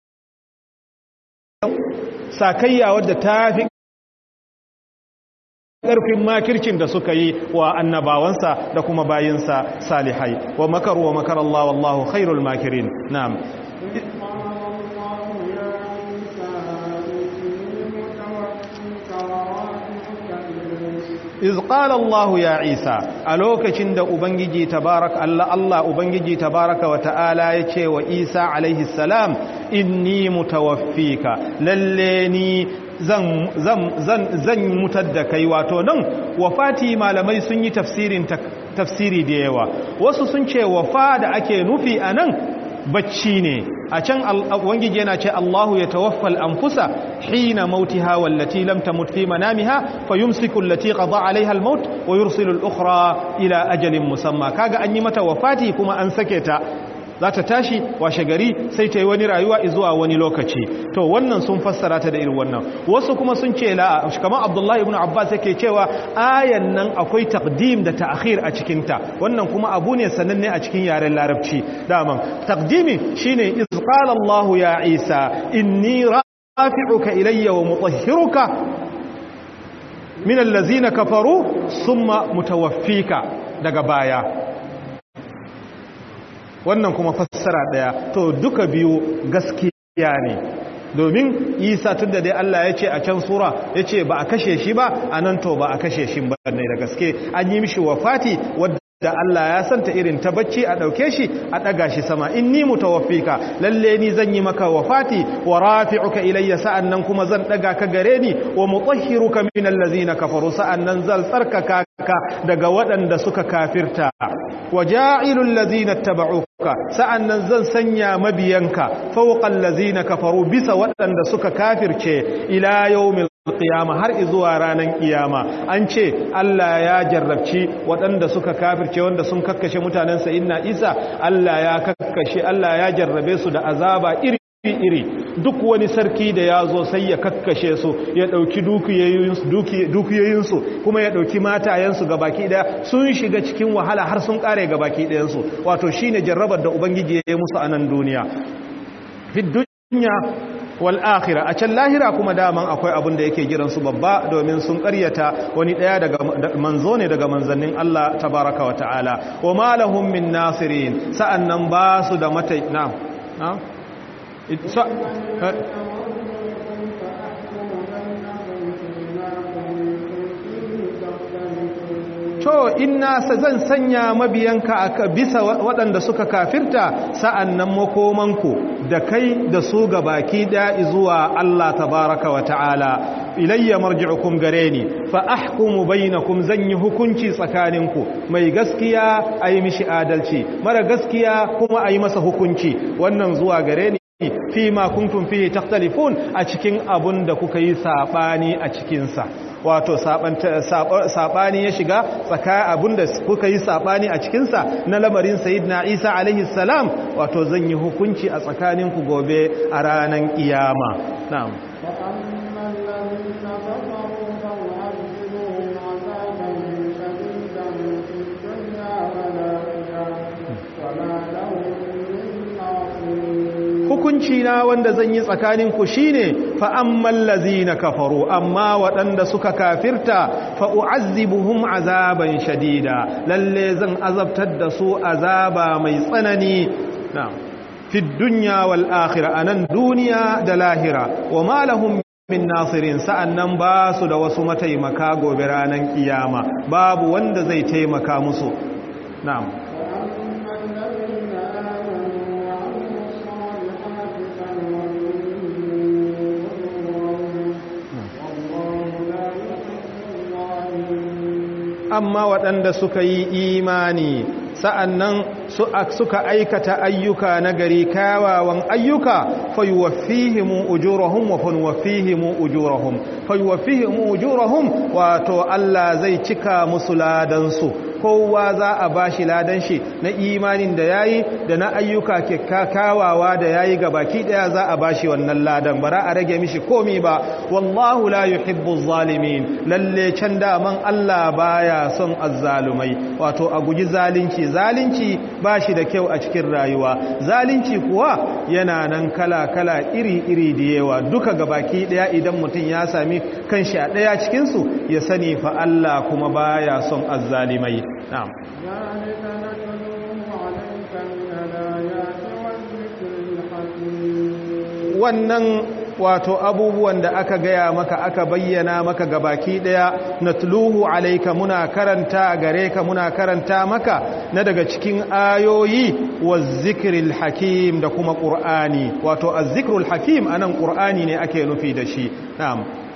sakayya wadda ta fi ƙarfin makircin da suka yi wa annabawansa da kuma bayinsa salihai wa makaru wa makar Allah wallahu khairul makirin na'am iz qala Allah ya Isa a lokacin da ubangiji tabarak Allah Allah ubangiji tabaraka wa ta'ala yace wa Isa alaihi salam inni mutawaffika lalle ni zan zan zan zan mutar da kai wato nan wafati malamai sun yi tafsirin tafsiri da yawa wasu sun ce wafa da ake nufi anan bacci ne a can wangiji yana ce Allahu ya tawaffal anfusa hina mautiha wallati lam tamut fi manamiha fayumsiku allati qada alaiha almaut wa yursilu al-ukhra ila ajalin musamma kaga an yi mata wafati kuma an sake ta za ta tashi washe gari sai ta yi wani rayuwa zuwa wani lokaci to wannan sun fassara ta da irin wannan wasu kuma sun ce la kamar abdullahi ibn abbas yake cewa ayan nan akwai taqdim da ta'khir a cikin ta wannan kuma abu ne sananne a cikin yaren larabci daman taqdimi shine iz qala allah ya isa inni rafi'uka ilayya wa mutahhiruka min allazina kafaru thumma mutawaffika daga baya wannan kuma fassara daya to duka biyu gaskiya ne domin isa tun da dai Allah ya ce a can sura ya ce ba a kashe shi ba a nan to ba a kashe shi ba ne da gaske an yi mishi wafati wadda da Allah ya santa irin ta bacci a ɗauke shi a ɗaga shi sama in ni mutawaffika lalle ni zan yi maka wafati wa rafi'uka ilayya sa'annan kuma zan ɗaga ka gare ni wa mutahhiruka min allazina kafaru sa'annan zan tsarkaka ka daga waɗanda suka kafirta wa ja'ilul ladzina tabauka sa'annan zan sanya mabiyanka fawqa allazina kafaru bisa waɗanda suka kafirce ila yawmil qiyama har zuwa ranar kiyama an ce Allah ya jarrabci waɗanda suka kafirce wanda sun kakkashe mutanen sayyidina Isa Allah ya kakkashe Allah ya jarrabe su da azaba iri iri duk wani sarki da ya zo sai ya kakkashe su ya ɗauki dukiyoyinsu kuma ya ɗauki matayensu ga baki ɗaya sun shiga cikin wahala har sun ƙare ga baki ɗayansu wato shi ne jarrabar da ubangiji ya yi musu a nan duniya fi duniya wal akhira a can lahira kuma daman akwai abin da yake giransu babba domin sun ƙaryata wani ɗaya daga manzo ne daga manzannin Allah tabaraka wa ta'ala wa ma lahum min nasirin sa'annan ba su da mata na'am na'am to inna zan sanya mabiyanka a bisa waɗanda suka kafirta sa'an nan makomanku da kai da su ga baki ɗaya zuwa Allah tabaraka wa ta'ala ilayya marji'ukum gare ni fa ahkumu bainakum zan yi hukunci tsakaninku mai gaskiya ayi mishi adalci mara gaskiya kuma ayi masa hukunci wannan zuwa gare ni fi ma kuntum fihi takhtalifun a cikin abun da kuka yi sabani a cikin sa wato sabani ya shiga tsaka abun da kuka yi sabani a cikin sa na lamarin sayyidina Isa alaihi salam wato zan yi hukunci a tsakaninku gobe a ranan kiyama na'am hukunci na wanda zan yi tsakaninku shine fa ammal lazina kafaru amma waɗanda suka kafirta fa u'azzibuhum azaban shadida lalle zan azabtar da su azaba mai tsanani na'am fi dunya wal akhirah anan duniya da lahira wa ma lahum min nasirin sa'annan ba su da wasu mataimaka gobe ranan kiyama babu wanda zai taimaka musu na'am amma waɗanda suka yi imani sa'annan suka aikata ayyuka na gari kawawan ayyuka fayuwafihimu ujurahum wa fanwafihimu ujurahum fayuwafihimu ujurahum wato Allah zai cika musu ladansu kowa za a bashi ladan shi na imanin da yayi da na ayyuka kyakkyawawa da yayi ga baki daya za a bashi wannan ladan bara a rage mishi komi ba wallahu la yuhibbu zalimin lalle can daman Allah baya son azzalumai wato a guji zalunci zalunci bashi da kyau a cikin rayuwa zalunci kuwa yana nan kala kala iri iri da yawa duka ga baki daya idan mutum ya sami kanshi a daya cikin su ya sani fa Allah kuma baya son azzalimai نعم
ذلك نتلوه عليك من الآيات والذكر الحكيم
wannan wato abubuwan da aka gaya maka aka bayyana maka gabaki daya natluhu alayka muna karanta gare ka muna karanta maka na daga cikin ayoyi wazikril hakim da kuma qur'ani wato azzikrul hakim anan qur'ani ne ake nufi da shi na'am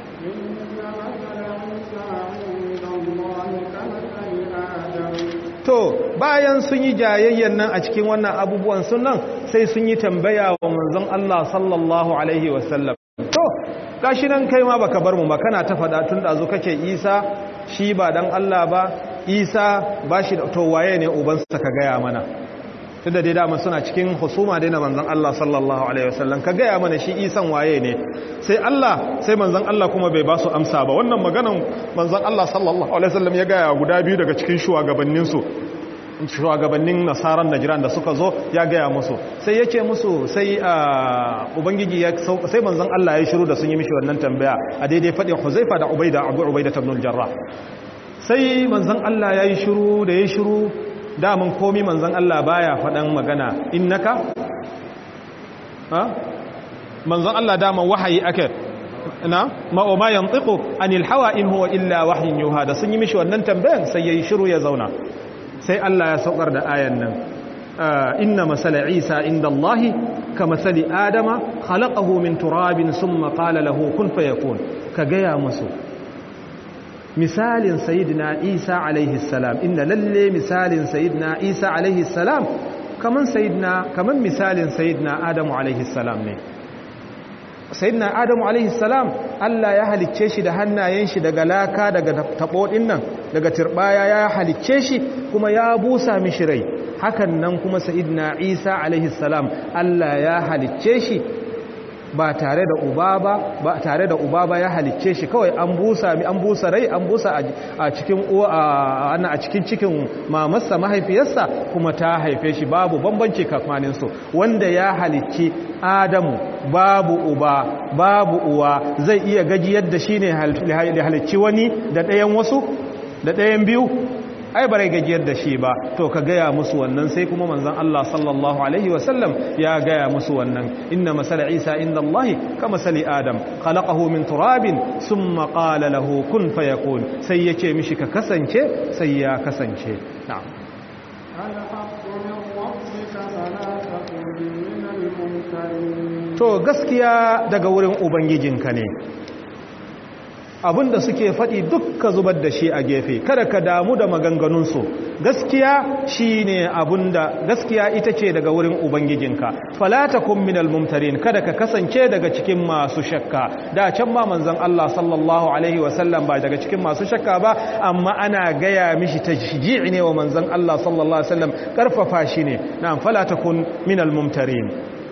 to bayan sun yi jayayyan nan a cikin wannan abubuwan sunan sai sun yi tambaya wa manzon Allah sallallahu alaihi wasallam to gashi nan kai ma baka bar mu ba kana ta fada tun da zo kace Isa shi ba dan Allah ba Isa ba shi to waye ne uban sa ka gaya mana tunda dai dama suna cikin husuma dai na manzon Allah sallallahu alaihi wasallam ka gaya mana shi Isan waye ne sai Allah sai manzon Allah kuma bai ba su amsa ba wannan maganan manzon Allah sallallahu alaihi wasallam ya gaya guda biyu daga cikin shugabannin su shugabannin nasaran najiran da suka zo ya gaya musu sai ya ce musu sai ubangiji ya sai manzon Allah ya shiru da sun yi mishi wannan tambaya a daidai faɗin huzaifa da ubaida abu ubaida ta ibn jarrah sai manzon Allah ya yi shiru da ya shiru damun komi manzon Allah baya faɗan magana innaka ha manzon Allah daman wahayi ake na ma o ma yantiqu anil hawa in huwa illa wahyin yuha da sun yi mishi wannan tambayan sai yayi shiru ya zauna sai Allah ya saukar da ayan nan inna masala isa inda Allah ka masali adama khalaqahu min turabin summa qala lahu kun fayakun ka gaya musu misalin sayyidina isa alaihi salam inna lalle misalin sayyidina isa alaihi salam kaman sayyidina kaman misalin sayyidina adamu alaihi salam ne sayyidina adamu alaihi salam Allah ya halicce shi da hannayen shi daga laka daga tabo nan daga turbaya ya halicce shi kuma ya busa mishi rai hakan nan kuma sayyidina Isa alaihi salam Allah ya halicce shi ba tare da uba ba ba tare da uba ba ya halicce shi kawai an busa mi an busa rai an busa a cikin ana a cikin cikin mamarsa mahaifiyarsa kuma ta haife shi babu bambanci kafmanin su wanda ya halicci Adamu babu uba babu uwa zai iya gajiyar da shi ne halicci wani da ɗayan wasu da ɗayan biyu ai bare gajiyar da shi ba to ka gaya musu wannan sai kuma manzon Allah sallallahu alaihi wasallam ya gaya musu wannan inna masala isa inda Allah ka masali adam khalaqahu min turabin thumma qala lahu kun fayakun sai yace mishi ka kasance sai ya kasance na'am to gaskiya daga wurin ubangijinka ne abinda suke faɗi dukka zubar da shi a gefe kada ka damu da maganganunsu gaskiya shi ne abinda gaskiya ita ce daga wurin ubangijinka falata kun minal mumtarin kada ka kasance daga cikin masu shakka da can ma manzan Allah sallallahu alaihi wasallam ba daga cikin masu shakka ba amma ana gaya mishi ta ji'i ne wa manzan Allah sallallahu alaihi wasallam karfafa shi ne na falata kun minal mumtarin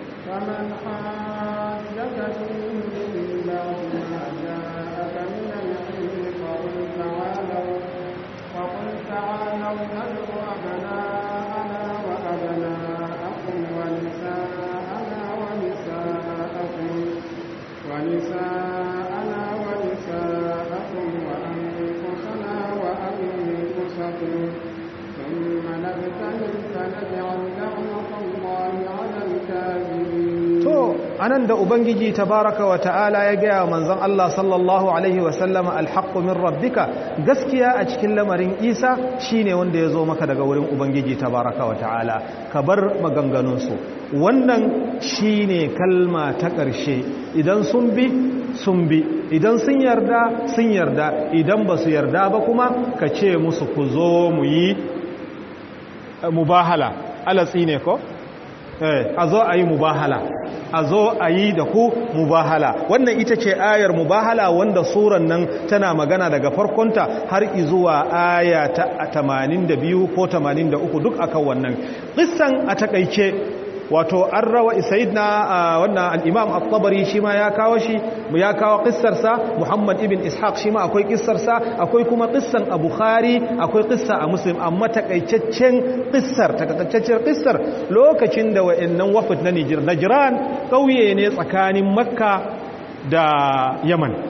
anan da ubangiji tabaraka wa ta'ala ya gaya manzon Allah sallallahu alaihi wa sallama alhaqqu min rabbika gaskiya a cikin lamarin Isa shine wanda ya zo maka daga wurin ubangiji tabaraka wa ta'ala ka bar maganganun su wannan shine kalma ta ƙarshe idan sun bi sun bi idan sun yarda sun yarda idan ba su yarda ba kuma ka ce musu ku zo mu yi mubahala alatsi ne ko a zo a yi mubahala a zo a yi da ku mubahala wannan ita ce ayar mubahala wanda suran nan tana magana daga farkonta har izuwa aya ta 82 ko 83 duk akan wannan kissan a takaice wato an rawa sayidna wannan al-imam at-tabari shi ma ya kawo shi ya kawo kissarsa muhammad ibn ishaq shi ma akwai kissarsa akwai kuma kissan a bukhari akwai kissa a muslim amma takaicaccen kissar takaitaccen kissar lokacin da wayannan wafd na najran kauye ne tsakanin makka da yaman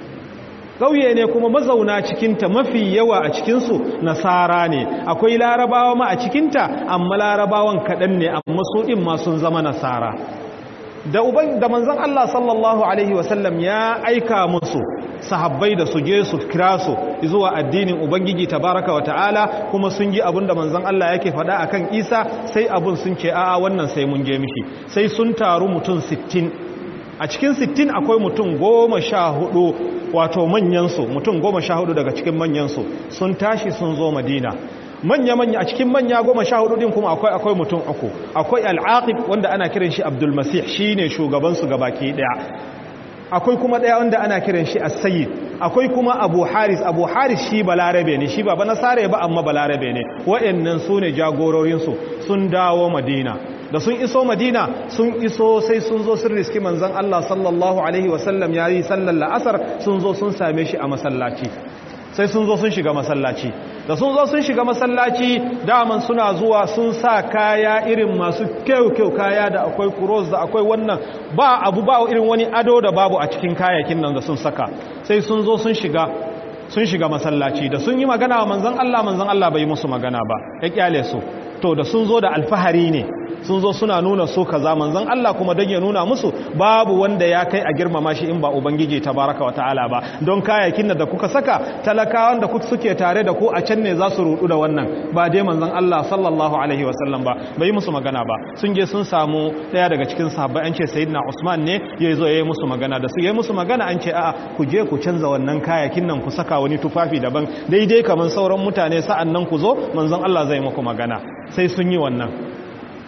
ƙauye ne kuma mazauna cikinta mafi yawa a cikinsu nasara ne akwai larabawa ma a cikinta amma larabawan kaɗan ne amma su ɗin ma sun zama nasara da uban da manzon Allah sallallahu alaihi wasallam ya aika musu sahabbai da su je su kira su zuwa addinin ubangiji tabaraka wa ta'ala kuma sun ji abin da manzon Allah yake faɗa akan Isa sai abun sun ce a'a wannan sai mun je mishi sai sun taru mutum 60 a cikin 60 akwai mutum goma sha hudu wato manyansu mutum goma sha hudu daga cikin manyansu sun tashi sun zo madina manya-manya a cikin manya goma sha hudu din kuma akwai akwai mutum uku akwai al'aqib wanda ana kiran shi abdul masih shine shugabansu gabaki daya akwai kuma daya wanda ana kiran shi as-sayyid akwai kuma abu haris abu haris shi balarabe ne shi ba nasare ba amma balarabe ne waɗannan su ne jagororinsu sun dawo madina da sun iso madina sun iso sai sun zo sun riski manzan Allah sallallahu alaihi wasallam ya yi sallar la'asar sun zo sun same shi a masallaci sai sun zo sun shiga masallaci da sun zo sun shiga masallaci daman suna zuwa sun sa kaya irin masu kyau-kyau kaya da akwai kuros da akwai wannan ba abu ba irin wani ado da babu a cikin kayakin nan da sun saka sai sun zo sun shiga sun shiga masallaci da sun yi magana wa manzan Allah manzan Allah bai musu magana ba ya kyale su to da sun zo da alfahari ne sun zo suna nuna su kaza manzon Allah kuma dan ya nuna musu babu wanda ya kai a girmama shi in ba ubangiji tabaraka wa ta'ala ba don kayakin da kuka saka talakawan da kuka suke tare da ku a can ne za su rudu da wannan ba dai manzon Allah sallallahu alaihi wa sallam ba bai musu magana ba sun je sun samu daya daga cikin sahabbai an ce sayyidina Usman ne ya zo yayi musu magana da su yayi musu magana an ce a'a ku je ku canza wannan kayakin nan ku saka wani tufafi daban daidai kaman sauran mutane sa'an nan ku zo manzon Allah zai muku magana sai sun yi wannan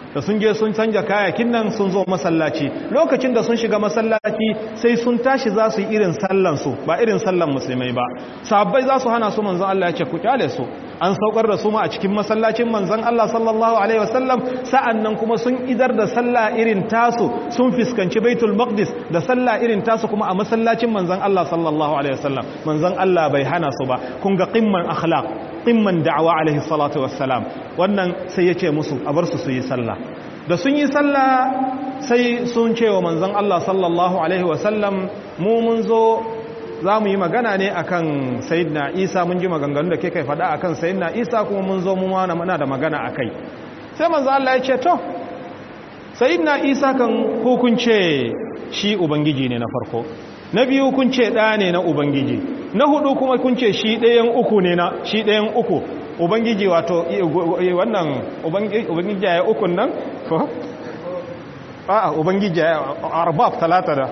da sun je sun canja kayakin nan sun zo masallaci lokacin da sun shiga masallaci sai sun tashi za su yi irin sallansu ba irin sallan musulmai ba sabbai za su hana su manzon Allah ya ce ku kyale su an saukar da su ma a cikin masallacin manzon Allah sallallahu alaihi wasallam sa'annan kuma sun idar da sallah irin tasu sun fiskanci baitul maqdis da sallah irin tasu kuma a masallacin manzon Allah sallallahu alaihi wasallam manzon Allah bai hana su ba kun ga qimman akhlaq qimman da'awa alaihi salatu wassalam wannan sai ya ce musu a bar su su yi sallah da sun yi sallah sai sun ce wa manzon Allah sallallahu alaihi wasallam mu mun zo za mu yi magana ne akan sayyidina isa mun ji maganganu da ke kai faɗa akan sayyidina isa kuma mun zo mu mana da magana a kai sai manzon Allah ya ce to sayyidina isa kan hukunce shi ubangiji ne na farko na biyu kun ce ɗa ne na ubangiji na hudu kuma kun ce shi ɗayan uku ne na shi ɗayan uku ubangiji wato wannan ubangiji ya ukun nan ko a'a ubangiji ya arbab talata da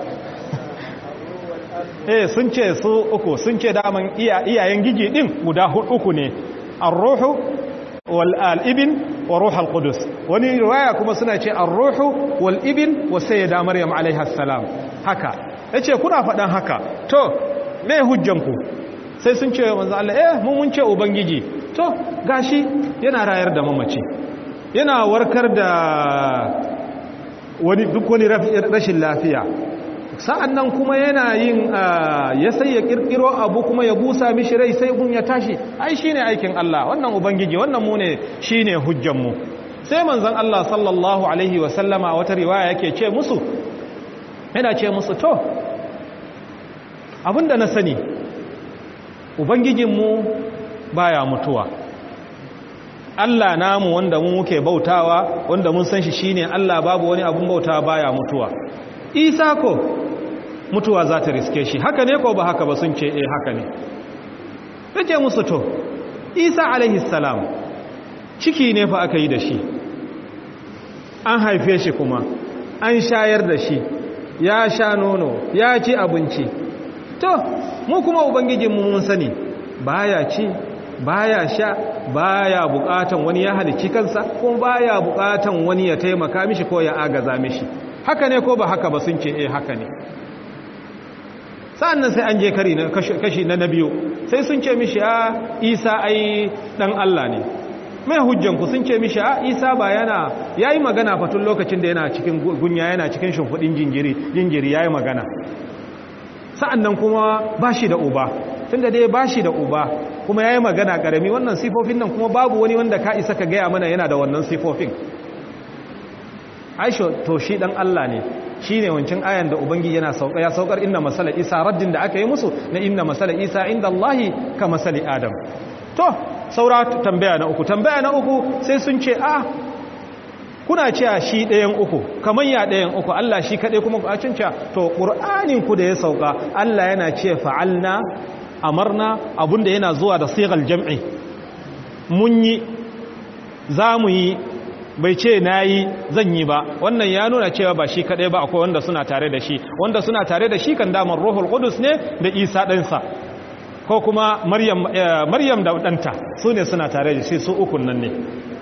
eh sun ce su uku sun ce daman iyayen giji din guda uku ne ar-ruhu wal al-ibn wa ruh al-qudus wani riwaya kuma suna ce ar-ruhu wal ibn wa sayyida maryam alaiha salam haka yace kuna faɗan haka to me hujjanku sai sun ce manzo Allah eh mun mun ce ubangiji to gashi yana rayar da mamaci yana warkar da wani duk wani rashin lafiya sa'an nan kuma yana yin ya sai ya kirkiro abu kuma ya busa mishi rai sai gun ya tashi ai shi ne aikin Allah wannan ubangiji wannan mu ne shi ne hujjanmu sai manzan Allah sallallahu Alaihi wasallama wata riwaya yake ce musu yana ce musu to abinda na sani ubangijinmu baya mutuwa Allah namu wanda mu muke bautawa wanda mun san shi shine Allah babu wani abun bautawa baya mutuwa Isa ko mutuwa za ta riske shi haka ne ko ba haka ba sun ce eh haka ne yake musu to Isa alaihi salam ciki ne fa aka yi da shi an haife shi kuma an shayar da shi ya sha nono ya ci abinci to mu kuma ubangijinmu mun sani baya ci baya sha baya bukatan wani ya halicci kansa ko baya bukatan wani ya taimaka mishi ko ya agaza mishi haka ne ko ba haka ba sun ce eh haka ne sa'annan sai an je kari na kashi na biyu sai sun ce mishi a isa ai dan Allah ne mai hujjanku sun ce mishi a isa ba yana yayi magana fatun lokacin da yana cikin gunya yana cikin shimfudin jinjiri jinjiri yayi magana sa'annan kuma bashi da uba tunda dai bashi da uba kuma yayi magana karami wannan sifofin nan kuma babu wani wanda ka isa ka gaya mana yana da wannan sifofin aisho to shi dan Allah ne shine wancin ayan da ubangiji yana sauka ya saukar inna masala isa raddin da aka yi musu na inna masala isa inda Allahi ka masali adam to saura tambaya na uku tambaya na uku sai sun ce a kuna cewa shi ɗayan uku kamar ya ɗayan uku Allah shi kaɗai kuma a cinca to ƙur'anin ku da ya sauka Allah yana ce fa'alna amarna abinda yana zuwa da sigal jam'i mun yi za mu yi bai ce na yi zan yi ba wannan ya nuna cewa ba shi kaɗai ba akwai wanda suna tare da shi wanda suna tare da shi kan damar ruhul qudus ne da isa ɗansa ko kuma maryam da ɗanta su ne suna tare da shi su ukun nan ne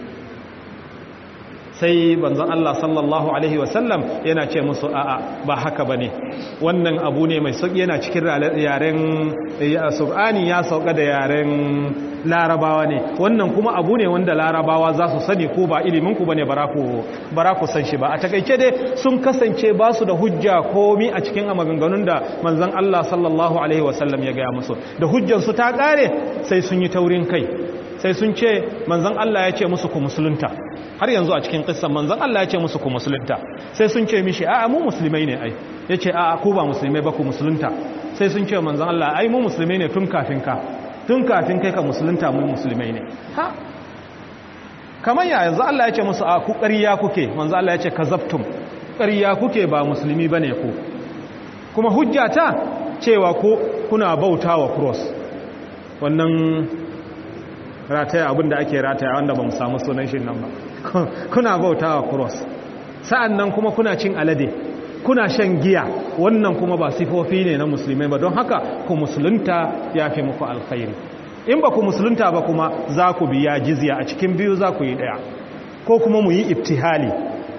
sai banzan Allah sallallahu Alaihi wasallam yana ce musu a'a ba haka ba ne wannan abu ne mai sauƙi yana cikin yaren sub'ani ya sauka da yaren larabawa ne wannan kuma abu ne wanda larabawa za su sani ko ba iliminku ba ne bara ku san shi ba a takaice dai sun kasance ba su da hujja komi a cikin maganganun da manzan Allah sallallahu Alaihi wasallam ya gaya musu da hujjansu ta ƙare sai sun yi taurin kai sai sun ce manzan Allah ya ce musu ku musulunta har yanzu a cikin kissan manzan Allah ya ce musu ku musulunta sai sun ce mishi a'a mu musulmai ne ai ya ce a'a ku ba musulmai ba ku musulunta sai sun ce manzan Allah ai mu musulmai ne tun kafin ka tun kafin kai ka musulunta mu musulmai ne ha kamar ya yanzu Allah ya ce musu a ku ƙarya kuke manzan Allah ya ce kazabtum ƙarya kuke ba musulmi bane ku kuma hujjata cewa ku kuna bautawa cross wannan rataya abinda ake rataya wanda ba mu samu sunan shi nan ba kuna bauta wa cross sa'an nan kuma kuna cin alade kuna shan giya wannan kuma ba sifofi ne na musulmai ba don haka ku musulunta ya fi muku alkhairi in ba ku musulunta ba kuma za ku biya jizya a cikin biyu za ku yi ɗaya ko kuma mu yi ibtihali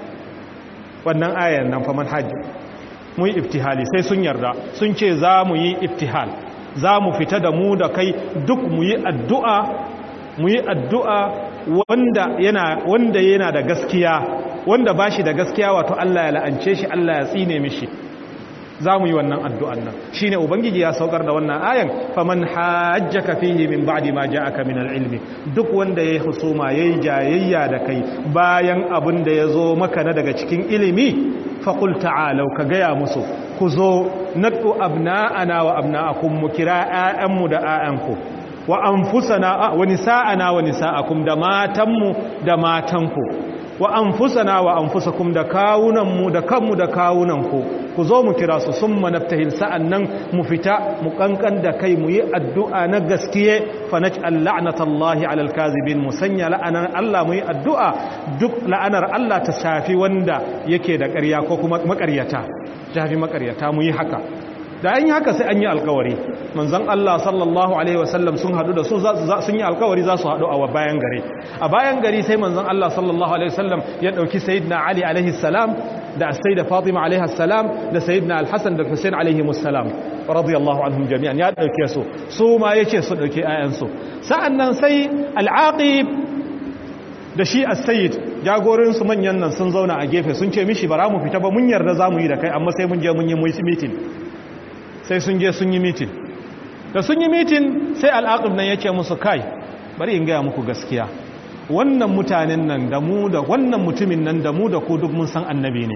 wannan ayan nan fa manhaji mu yi ibtihali sai sun yarda sun ce za mu yi ibtihal za mu fita da mu da kai duk mu yi addu'a mu yi addu'a wanda yana wanda yana da gaskiya wanda ba shi da gaskiya wato Allah ya la'ance shi Allah ya tsine mishi za mu yi wannan addu'an nan shi ne ubangiji ya saukar da wannan ayan faman hajjaka fihi min ba'di ma ja'aka min al-ilmi duk wanda yayi husuma yayi jayayya da kai bayan abin da yazo maka na daga cikin ilimi faqul ta'alu ka gaya musu ku zo nadu abna'ana wa abna'akum mu kira ƴaƴanmu da ƴaƴanku wa anfusana wa nisa'ana wa nisa'akum da matanmu da matanku wa anfusana wa anfusakum da kawunanmu da kanmu da kawunanku ku zo mu kira su sun manaftahil sa'annan mu fita mu kankan da kai mu yi addu'a na gaskiye fa naj'al la'natallahi 'alal kazibin mu sanya la'anar Allah mu yi addu'a duk la'anar Allah ta safi wanda yake da ƙarya ko kuma maƙaryata ta fi maƙaryata mu yi haka da an yi haka sai an yi alkawari manzon Allah sallallahu alaihi wasallam sun hadu da su sun yi alkawari za su hadu a bayan gari a bayan gari sai manzon Allah sallallahu alaihi wasallam ya dauki sayyidina Ali alaihi salam da sayyida Fatima alaihi salam da sayyidina Al-Hasan da Hussein alaihi salam radiyallahu anhum jami'an ya dauke su su ma yace su dauke ayan su sa'annan sai al-Aqib da shi as-sayyid jagorin su manyan nan sun zauna a gefe sun ce mishi bara mu fita ba mun yarda zamu yi da kai amma sai mun je mun yi meeting sai sun je sun yi mitin da sun yi mitin sai al'aqib nan ya ce musu kai bari in gaya muku gaskiya wannan mutanen nan da mu da wannan mutumin nan da mu da ku duk mun san annabi ne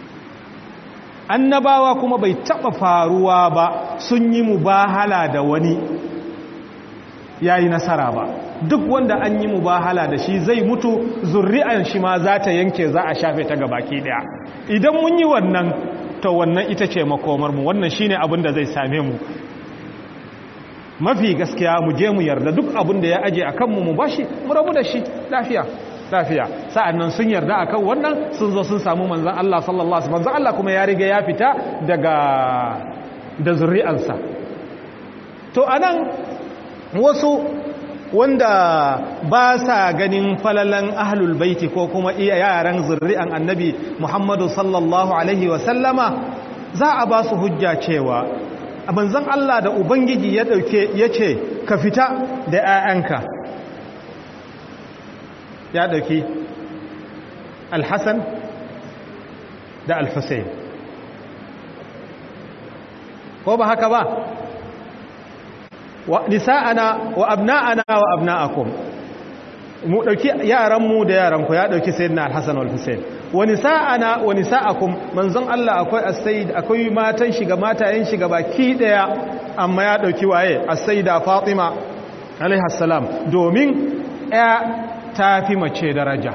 annabawa kuma bai taba faruwa ba sun yi mubahala da wani yayi nasara ba duk wanda an yi mubahala da shi zai mutu zurri'an shi ma za ta yanke za a shafe ta gabaki daya idan mun yi wannan to wannan ita ce makomarmu wannan shine abin da zai same mu mafi gaskiya mu je mu yarda duk abin da ya aje a kanmu mu bashi mu rabu da shi lafiya lafiya sa'annan sun yarda akan wannan sun zo sun samu manzon Allah sallallahu alaihi wasallam manzon Allah kuma ya riga ya fita daga da zuri'ansa to anan wasu wanda ba sa ganin falalan ahlul baiti ko kuma iya yaran zurri'an annabi Muhammadu sallallahu alaihi wasallama za a ba su hujja cewa manzon Allah da ubangiji ya dauke yace ka fita da 'ya'yanka ya dauki al-Hasan da al-Husayn ko ba haka ba wa nisa'ana wa abna'ana wa abna'akum mu dauki yaran mu da yaran ku ya dauki sayyidina al-hasan wal husayn wa nisa'ana wa nisa'akum manzon Allah akwai as-sayyid akwai matan shiga matayen shiga baki daya amma ya dauki waye as-sayyida fatima alaiha salam domin ya tafi mace daraja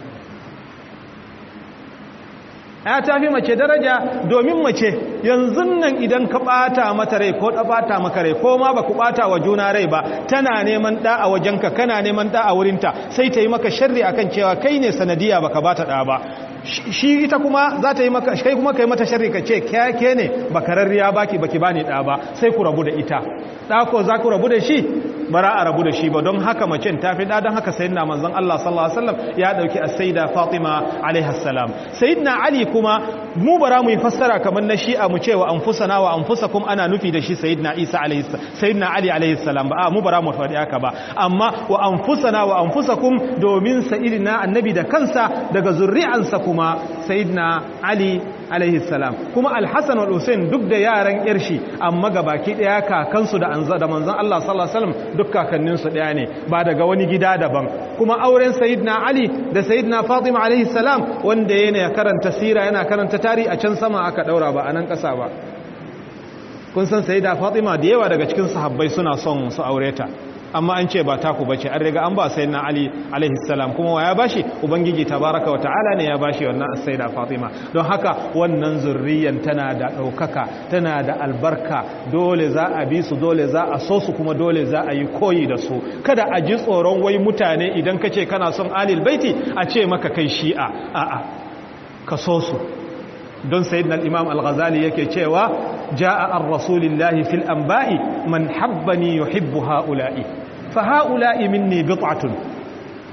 ya tafi mace daraja domin mace yanzu nan idan ka bata mata rai ko da bata maka rai ko ma baku bata wa juna rai ba tana neman da a wajenka kana neman da a wurinta sai ta yi maka sharri akan cewa kai ne sanadiya baka bata da ba shi ita kuma za ta yi maka kai kuma kai mata sharri ka ce ke ne bakararriya baki baki bani da ba sai ku rabu da ita da ko za ku rabu da shi bara a rabu da shi ba don haka macen ta fi da don haka sayyidina manzon Allah sallallahu alaihi wasallam ya dauki as-sayyida Fatima alaiha salam sayyidina Ali kuma mu bara mu yi fassara kamar na shi'a mu cewa anfusana wa anfusakum ana nufi da shi sayyidina Isa alaihi sayyidina Ali alaihi salam ba mu bara mu faɗi haka ba amma wa anfusana wa anfusakum domin sayyidina annabi da kansa daga zurri'ansa kuma sayyidina Ali alaihi salam kuma al-Hasan wal Hussein duk da yaran yarshi amma gabaki daya kakansu da anza da manzon Allah sallallahu alaihi wasallam duk kakanninsu daya ne ba daga wani gida daban kuma auren sayyidina Ali da sayyidina Fatima alaihi salam wanda yana karanta sira yana karanta tarihi a can sama aka daura ba a nan kasa ba kun san sayyida Fatima da yawa daga cikin sahabbai suna son su aure ta amma an ce ba taku bace an riga an ba sayyidina Ali alaihi salam kuma wa ya bashi ubangiji tabaraka wa ta'ala ne ya bashi wannan sayyida Fatima don haka wannan zurriyan tana da daukaka tana da albarka dole za a bi su dole za a so su kuma dole za a yi koyi da su kada a ji tsoron wai mutane idan kace kana son alil baiti a ce maka kai shi'a a'a ka so su don sayyidina al-imam al-ghazali yake cewa jaa ar-rasulillahi fil anba'i man habbani yuhibbu ha'ula'i fa ha'ula'i minni bit'atun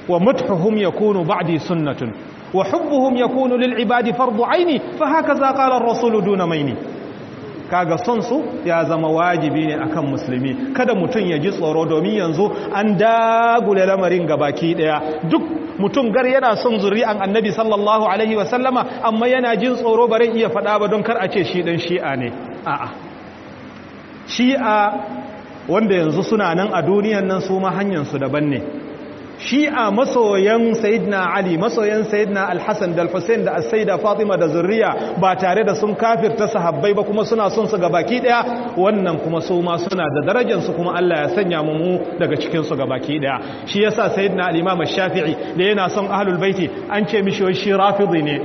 wa muthuhum yakunu ba'di sunnatun wa hubbuhum yakunu lil ibadi fardu aini fa hakaza qala ar-rasul duna maini kaga son su ya zama wajibi ne akan musulmi kada mutum ya ji tsoro domin yanzu an dagule lamarin gabaki daya duk mutum gar yana son zuri'an annabi sallallahu alaihi wasallama amma yana jin tsoro bare iya faɗa ba don kar a ce shi dan shi'a ne a'a shi'a wanda yanzu suna nan a duniyan nan su ma hanyar su daban ne shi'a masoyan sayyidina ali masoyan sayyidina al-hasan da al-husayn da as-sayyida fatima da zurriya ba tare da sun kafirta sahabbai ba kuma suna son su gabaki daya wannan kuma su ma suna da darajar su kuma Allah ya sanya mu daga cikin su gabaki daya shi yasa sayyidina al-imam ash-shafi'i da yana son ahlul baiti an ce mishi wai shi rafidi ne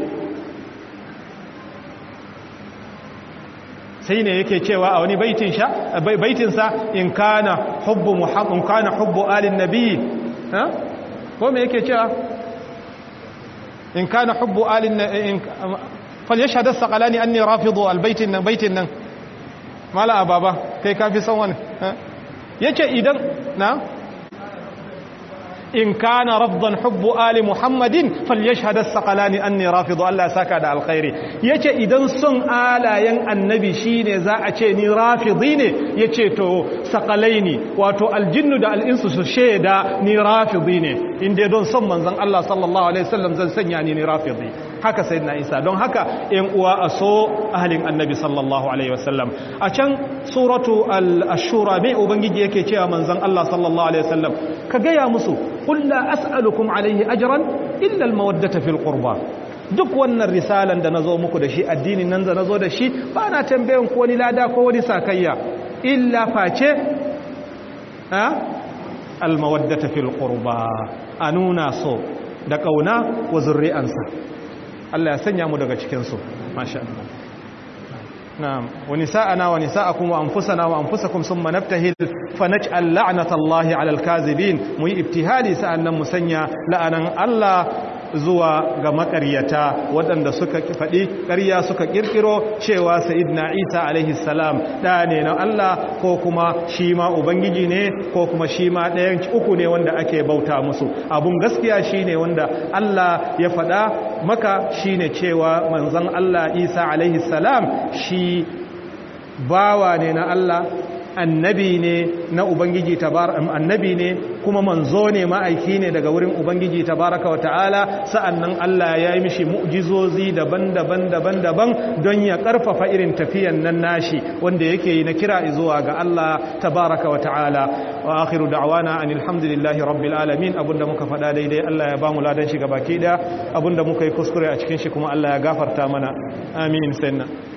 sai ne yake cewa a wani baitin sha baitin sa in kana hubbu muhammad kana hubbu alin nabiy ko me yake cewa in kana hubbu alin in falyashhad as-saqalani anni rafidu al-baitin nan baitin nan mala ababa kai kafi san wani yace idan na in kana rafdan hubbu ali muhammadin falyashhad as-saqalani anni rafidu Allah saka da alkhairi yace idan son alayen annabi shine za a ce ni rafidi ne yace to saqalaini wato aljinnu da al'insu su sheda ni rafidi ne inda don son manzon Allah sallallahu alaihi wasallam zan sanya ni ni rafidi haka sayyidina Isa don haka ɗan uwa a so ahlin annabi sallallahu alaihi wasallam a can suratu al-ashura mai ubangiji yake cewa manzon Allah sallallahu alaihi wasallam ka gaya musu قل لا أسألكم عليه أجرا إلا المودة في القربى duk wannan risalan da nazo muku da shi addinin nan da nazo da shi ba na tambayan ko wani lada ko wani sakayya illa face ha almawaddata fil qurba anuna so da kauna wa zurri'ansa Allah ya sanya mu daga cikin su masha Allah نعم ونساءنا ونساءكم وأنفسنا وأنفسكم ثم نبتهل فنجعل لعنة الله على الكاذبين مي ابتهالي سألنا مسنيا لأنا الله zuwa ga makaryata waɗanda suka faɗi ƙarya suka ƙirƙiro cewa sayidina isa alaihi salam ɗa ne na Allah ko kuma shi ma ubangiji ne ko kuma shi ma ɗayan uku ne wanda ake bauta musu abun gaskiya shi ne wanda Allah ya faɗa maka shi ne cewa manzon Allah isa alaihi salam shi bawa ne na Allah annabi ne na ubangiji annabi ne kuma manzo ne ma'aiki ne daga wurin ubangiji tabaraka wa ta'ala sa'annan Allah ya yi mishi mu'jizozi daban-daban daban-daban don ya karfafa irin tafiyan nan nashi wanda yake yi na kira zuwa ga Allah tabaraka wa ta'ala wa akhiru da'wana anil hamdulillahi rabbil alamin abunda muka faɗa daidai Allah ya bamu ladan shi gabaki daya abunda muka yi kuskure a cikin shi kuma Allah ya gafarta mana amin sanna